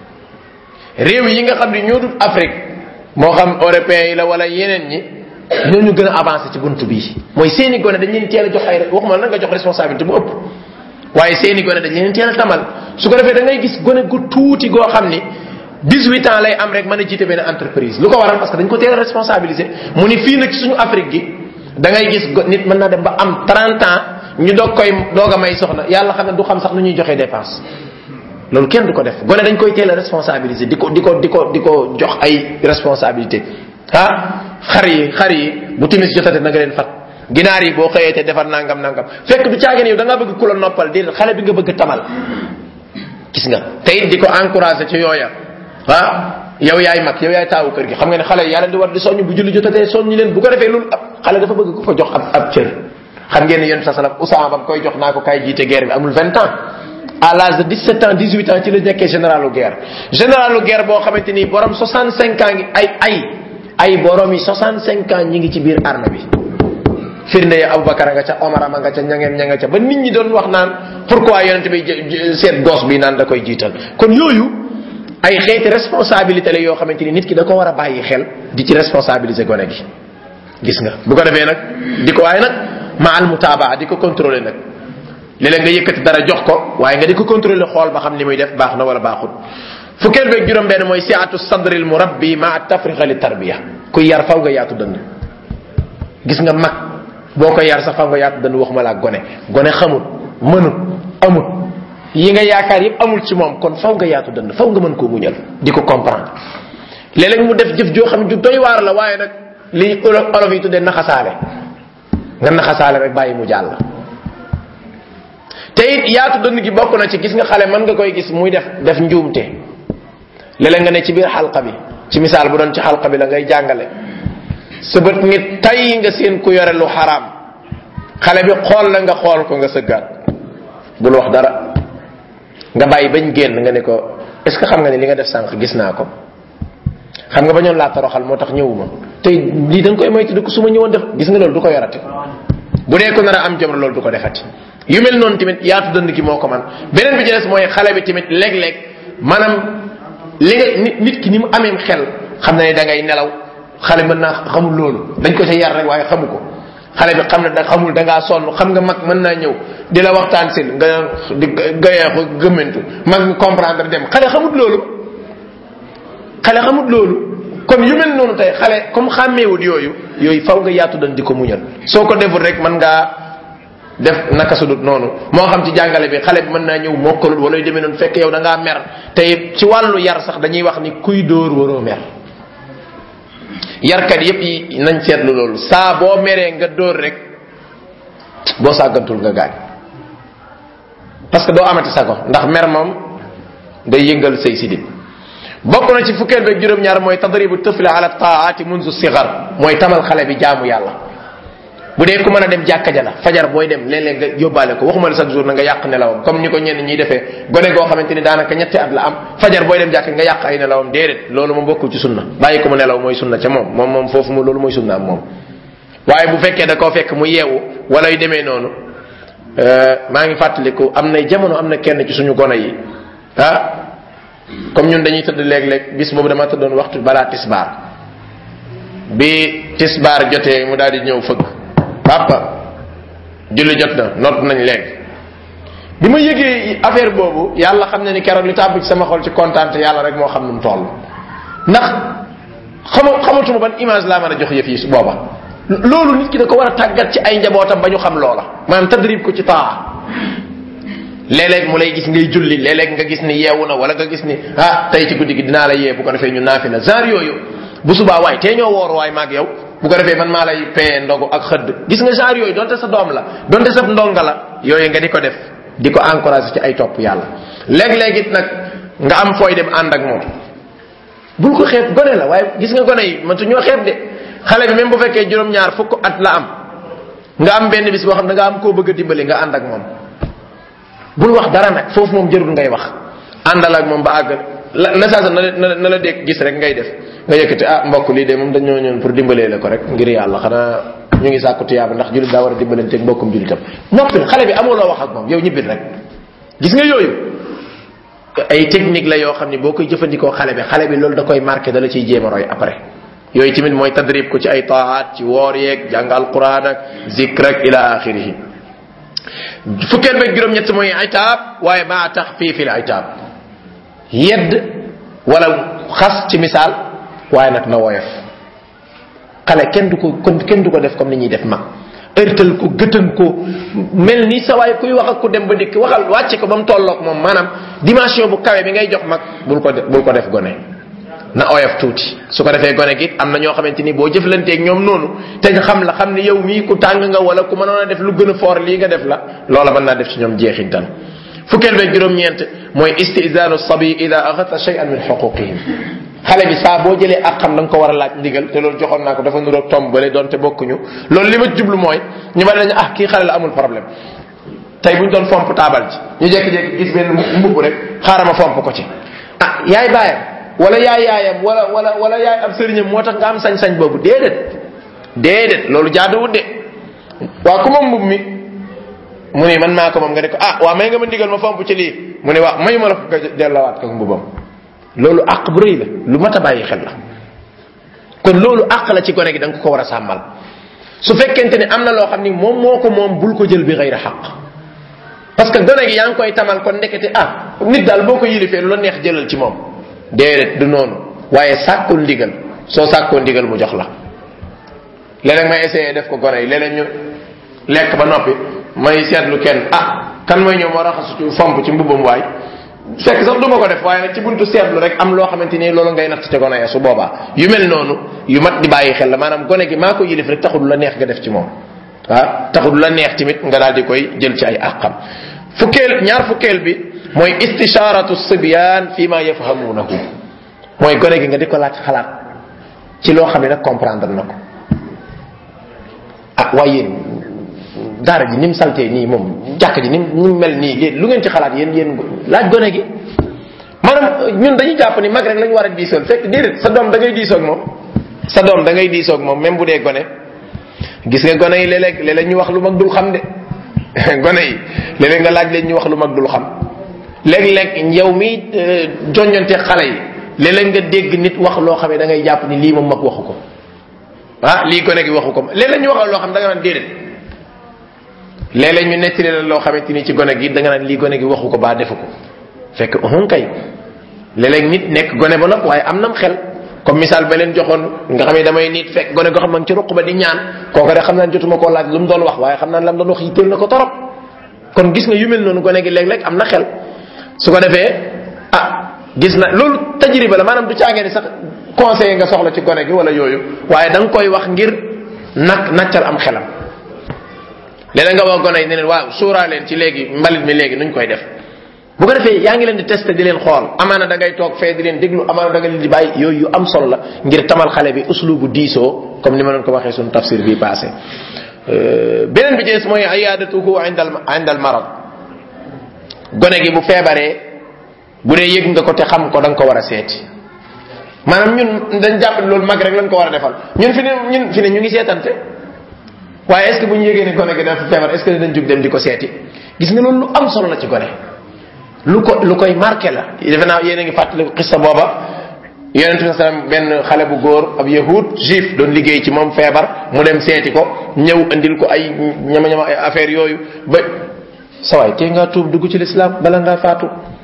Speaker 1: réew yi nga xam ne ñoo dul Afrique moo xam européens yi la wala yeneen ñi ñoo ñu gën a avancé ci buntu bii mooy seeni gone dañ leen teel a jox ay waxuma la nga jox responsabilité bu ëpp waaye seeni gone dañ leen teel a tamal su ko defee da ngay gis gone gu tuuti goo xam ni 18 ans lay am rek mën a jiite benn entreprise lu ko waral parce que dañ ko teel a responsabilisé mu ni fii nag ci suñu Afrique gi da ngay gis nit mën na dem ba am 30 ans ñu doog koy doog a may soxna yàlla xam ne du xam sax nu ñuy joxe dépense loolu kenn du ko def gone dañ koy teel a responsabilisé di ko di ko di ko di ko jox ay responsabilité ah xar yi xar yi bu timis jotate na nga leen fat ginaar yi boo xëyee te defar nangam nangam fekk du caagin yow da ngaa bëgg ku la noppal déedéet xale bi nga bëgg tamal gis nga te it di ko encouragé ci yooya ah yow yaay mag yow yaay taawu kër gi xam nga ne xale yàlla di war di soññ bu julli jotatee soññ leen bu ko defee loolu xale dafa bëgg ku ko jox ab ab cër xam ngeen ne yéen sa salam Usaama ba koy jox naa ko kaay jiite guerre bi amul 20 ans à l'âge de 17 ans 18 ans ci la nekkee généralu guerre généralu guerre boo xamante ni borom 65 ans ngi ay ay ay borom yi 65 ans ñi ngi ci biir armée bi firnde ya Abubakar nga ca Omar ma nga ca ñangeen ña nga ca ba nit ñi doon wax naan pourquoi yonent bi seet gos bi naan da koy jiital kon yooyu ay xeeti responsabilité la yoo xamante ni nit ki da ko war a bàyyi xel di ci responsabiliser gone gi gis nga bu ko defee nag di ko waaye nag ma al mutaabaa di ko contrôler nag léeg-léeg nga yëkkati dara jox ko waaye nga di ko contrôler xool ba xam ni muy def baax na wala baaxut fukkeel beeg juróom benn mooy siatu sadril murabbi ma tafriqa li tarbiya ku yar faw nga yaatu dënd gis nga mag boo ko yar sax faw nga yaatu dënd waxuma laa gone gone xamut mënut amut yi nga yaakaar yëpp amul ci moom kon faw nga yaatu dënd faw nga mën koo muñal di ko comprendre léeg-léeg mu def jëf joo xam ne ju doy waar la waaye nag li olof yi tuddee naxasaale nga naxasaale rek bàyyi mu jàll te it yaatu dënn gi bokk na ci gis nga xale mën nga koy gis muy def def njuumte léeg nga ne ci biir xalqa bi ci misaal bu doon ci xalqa bi la ngay jàngale sa bët ngi tay nga seen ku yore lu xaraam xale bi xool la nga xool ko nga sëggaat bul wax dara nga bàyyi bañ génn nga ne ko est ce que xam nga ne li nga def sànq gis naa ko xam nga bañoon laa toroxal moo tax ñëwuma tey lii da nga koy moytu ko su ma ñëwoon def gis nga loolu du ko yorati bu dee ko nar a am jom loolu du ko defati yu mel noonu tamit yaatu dënd gi moo ko man beneen bi ci des mooy xale bi tamit léeg-léeg maanaam li nga nit nit ki ni mu ameem xel xam na ne da ngay nelaw xale mën naa xamul loolu dañ ko sa yar rek waaye xamu ko xale bi xam ne da xamul da ngaa sonn xam nga mag mën naa ñëw di la waxtaan sil nga di gayee ko gëmmentu mag mi comprendre dem xale xamut loolu xale xamut loolu kon yu mel noonu tey xale comme xàmmeewut yooyu yooyu faw nga yaatu dan di ko muñal soo ko deful rek mën ngaa def naka sudut noonu moo xam ci jàngale bi xale bi mën naa ñëw mokkalul wala yu demee noonu fekk yow da ngaa mer te ci wàllu yar sax dañuy wax ni kuy dóor waroo mer yarkat yépp yi nañ seetlu loolu saa boo meree nga dóor rek boo sàggantul nga gaañ parce que doo amati sago ndax mer moom day yëngal say sidit bokk na ci fukkeel beeg juróom-ñaar mooy tadribu tëfli ala taati munzu sigar mooy tamal xale bi jaamu yàlla bu dee ku mën a dem jàkka ja la fajar booy dem léeg-léeg nga yóbbaale ko waxuma la chaque jour na nga yàq nelawam comme ni ko ñenn ñiy defee gone goo xamante ni daanaka ñetti at la am fajar booy dem jàkka nga yàq ay nelawam déedéet loolu moom bokkul ci sunna bàyyi ko mu nelaw mooy sunna ca moom moom moom foofu mu loolu mooy sunna am moom waaye bu fekkee da koo fekk mu yeewu wala yu demee noonu maa ngi fàttaliku am na jamono am na kenn ci suñu gone yi ah comme ñun dañuy tëdd léeg-léeg bis boobu dama tëddoon waxtu balaa tisbaar bi tisbaar jotee mu daal di ñëw fëgg papa julli jot na noot nañ léegi bi ma yëgee affaire boobu yàlla xam ne ni keroog li tàbb ci sama xol ci kontaan te yàlla rek moo xam nu mu toll ndax xama xamatuma ban image laa mën a jox yëf yi su booba loolu nit ki da ko war a tàggat ci ay njabootam ba ñu xam loola maanaam tadrib ko ci taa léeg-léeg mu lay gis ngay julli léeg-léeg nga gis ni yeewu na wala nga gis ni ah tey ci guddi gi dinaa la yee bu ko defee ñu naafi la genre yooyu bu subaa waay tee ñoo woor waay maag yow bu ko defee man maa lay payee ndogu ak xëdd gis nga genre yooyu donte sa doom la donte sa ndonga la yooyu nga di ko def di ko encouragé ci ay topp yàlla léeg-léeg it nag nga am fooy dem ànd ak moom bul ko xeeb gone la waaye gis nga gone yi man su ñoo xeeb de xale bi même bu fekkee juróom-ñaar fukk at la am nga am benn bis boo xam da nga am koo bëgg a dimbali nga ànd ak moom bul wax dara nag foofu moom jërul ngay wax àndal ak moom ba àgg la na saa na la na la dégg gis rek ngay def nga yëkkati ah mbokk lii de moom dañoo ñëw pour dimbalee la ko rek ngir yàlla xanaa ñu ngi sàkku tiyaaba ndax julit daa war a dimbalante ak mbokkum julitam noppil xale bi amoo loo wax ak moom yow ñibbil rek gis nga yooyu ay technique la yoo xam ne boo koy jëfandikoo xale bi xale bi loolu da koy marqué da la ciy jéem a roy après yooyu tamit mooy tadrib ko ci ay taat ci woor yeeg jàng alquran ak zikr ak ila axirihi fukkeel beeg juróom-ñett mooy itaab waaye maa tax fii fi la itaab yedd wala xas ci misaal waaye nag na woyof xale kenn du ko kon kenn du ko def comme ni ñuy def mag ërtal ko gëtan ko mel ni sa waay kuy wax ak ku dem ba dikk waxal wàcce ko ba mu tolloog moom maanaam dimension bu kawe bi ngay jox mag bul ko def bul ko def gone na oyof tuuti su ko defee gone gi am na ñoo xamante ni boo jëflanteeg ñoom noonu te nga xam la xam ni yow mii ku tàng nga wala ku mënoon a def lu gën a foor lii nga def la loola mën naa def ci ñoom jeexintal fukkeel beeg juróom-ñeent mooy istizaanu sabi ida axata shay'an min xuquqihim xale bi saa boo jëlee ak xam da nga ko war a laaj ndigal te loolu joxoon naa ko dafa nuroog tomb bale doonte bokkuñu loolu li ma jublu mooy ñu bari dañu ah kii xale la amul problème tey bu ñu doon fomp taabal ci ñu jékki-jékki gis benn mbubb rek xaaral ma fomp ko ci ah yaay baayam wala yaay yaayam wala wala wala yaay ab sëriñam moo tax nga am sañ-sañ boobu déedéet déedéet loolu jaaduwut de waa ku moom mbubb mi mu ne man maa ko moom nga ne ko ah waa may nga ma ndigal ma fomp ci lii mu ne waa mayu ma la ko nga dellawaat ko mbubam loolu àq bu rëy la lu mat a bàyyi xel la kon loolu àq la ci gone gi da nga ko war a sàmmal su fekkente ne am na loo xam ni moom moo ko moom bul ko jël bi xëyra xaq parce que gone gi yaa ngi koy tamal kon ndekete ah nit daal boo ko yilifee lu la neex jëlal ci moom déedéet du noonu waaye sàkkul ndigal soo sàkkoo ndigal mu jox la léeg-léeg may essayé def ko gone yi léeg-léeg ñu lekk ba noppi may seetlu kenn ah kan mooy ñëw moo raxasu ci fomp ci mbubbam waay fekk sax du ma ko def waaye nag ci buntu seetlu rek am loo xamante ni loolu ngay natt ca gone ya su boobaa yu mel noonu yu mat di bàyyi xel la maanaam gone gi maa ko yilif rek taxul la neex nga def ci moom ah taxul la neex tamit nga daal di koy jël ci ay àqam fukkeel ñaar fukkeel bi mooy istisharatu sibyaan fi ma yafhamunahu mooy gone gi nga di ko laaj xalaat ci loo xam ne nag comprendre na ko ah waaye yéen daara ji ni mu saltee nii moom jàkk ji ni mu mel nii yéen lu ngeen ci xalaat yéen yéen laaj gone gi maanaam ñun dañuy jàpp ni mag rek lañu war a diisool fekk déedéet sa doom da ngay diisoog moom sa doom da ngay diisoog moom même bu dee gone gis nga gone yi léeg-léeg léeg-léeg ñu wax lu mag dul xam de gone yi léeg-léeg nga laaj leen ñu wax lu mag dul xam léeg-léeg yow mi joññante xale yi léeg-léeg nga dégg nit wax loo xam ne da ngay jàpp ni lii moom mag waxu ko ah lii gone gi waxu ko léeg-léeg ñu wax loo xam da nga naan déedéet léeg-léeg ñu nettali la loo xamante ni ci gone gi da nga naan lii gone gi waxu ko baa defu ko fekk uhun kay léeg-léeg nit nekk gone ba nopp waaye am nam xel comme misaal ba leen joxoon nga xam ne damay nit fekk gone goo xam ne ci ruq ba di ñaan kooku rek xam naa jotuma koo laaj lu mu doon wax waaye xam naa lam doon wax yitteel na ko torop kon gis nga yu mel noonu gone gi léeg-léeg am na xel su ko defee ah gis na loolu tajriba la maanaam du caagee ni sax conseiller nga soxla ci gone gi wala yooyu waaye da nga koy wax ngir nak naccal am xelam léeg nga wax gone yi ne leen waaw suuraa leen ci léegi mbalit mi léegi nuñ koy def bu ko defee yaa ngi leen di testé di leen xool amaana da ngay toog fee di leen déglu amaana da nga leen di bàyyi yooyu yu am solo la ngir tamal xale bi uslubu diisoo comme ni ma doon ko waxee suñu tafsir bii passé beneen bi jees mooy ayadatuhu indal indal marad gone gi bu feebaree bu dee yëg nga ko te xam ko da nga ko war a seeti maanaam ñun dañ jàpp loolu mag rek lañ ko war a defal ñun fi ne ñun fi ne ñu ngi seetante waaye est ce que bu ñu yëgee ne gone gi dafa feebar est ce que dañ jug dem di ko seeti gis nga loolu lu am solo la ci gone lu ko lu koy marqué la defe naa yéen a ngi fàttali xissa booba yonente bi sallam benn xale bu góor ab yahud juif doon liggéey ci moom feebar mu dem seeti ko ñëw andil ko ay ñama ñama ay affaire yooyu ba sawaay tee ngaa tuub dugg ci l'islam bala ngaa faatu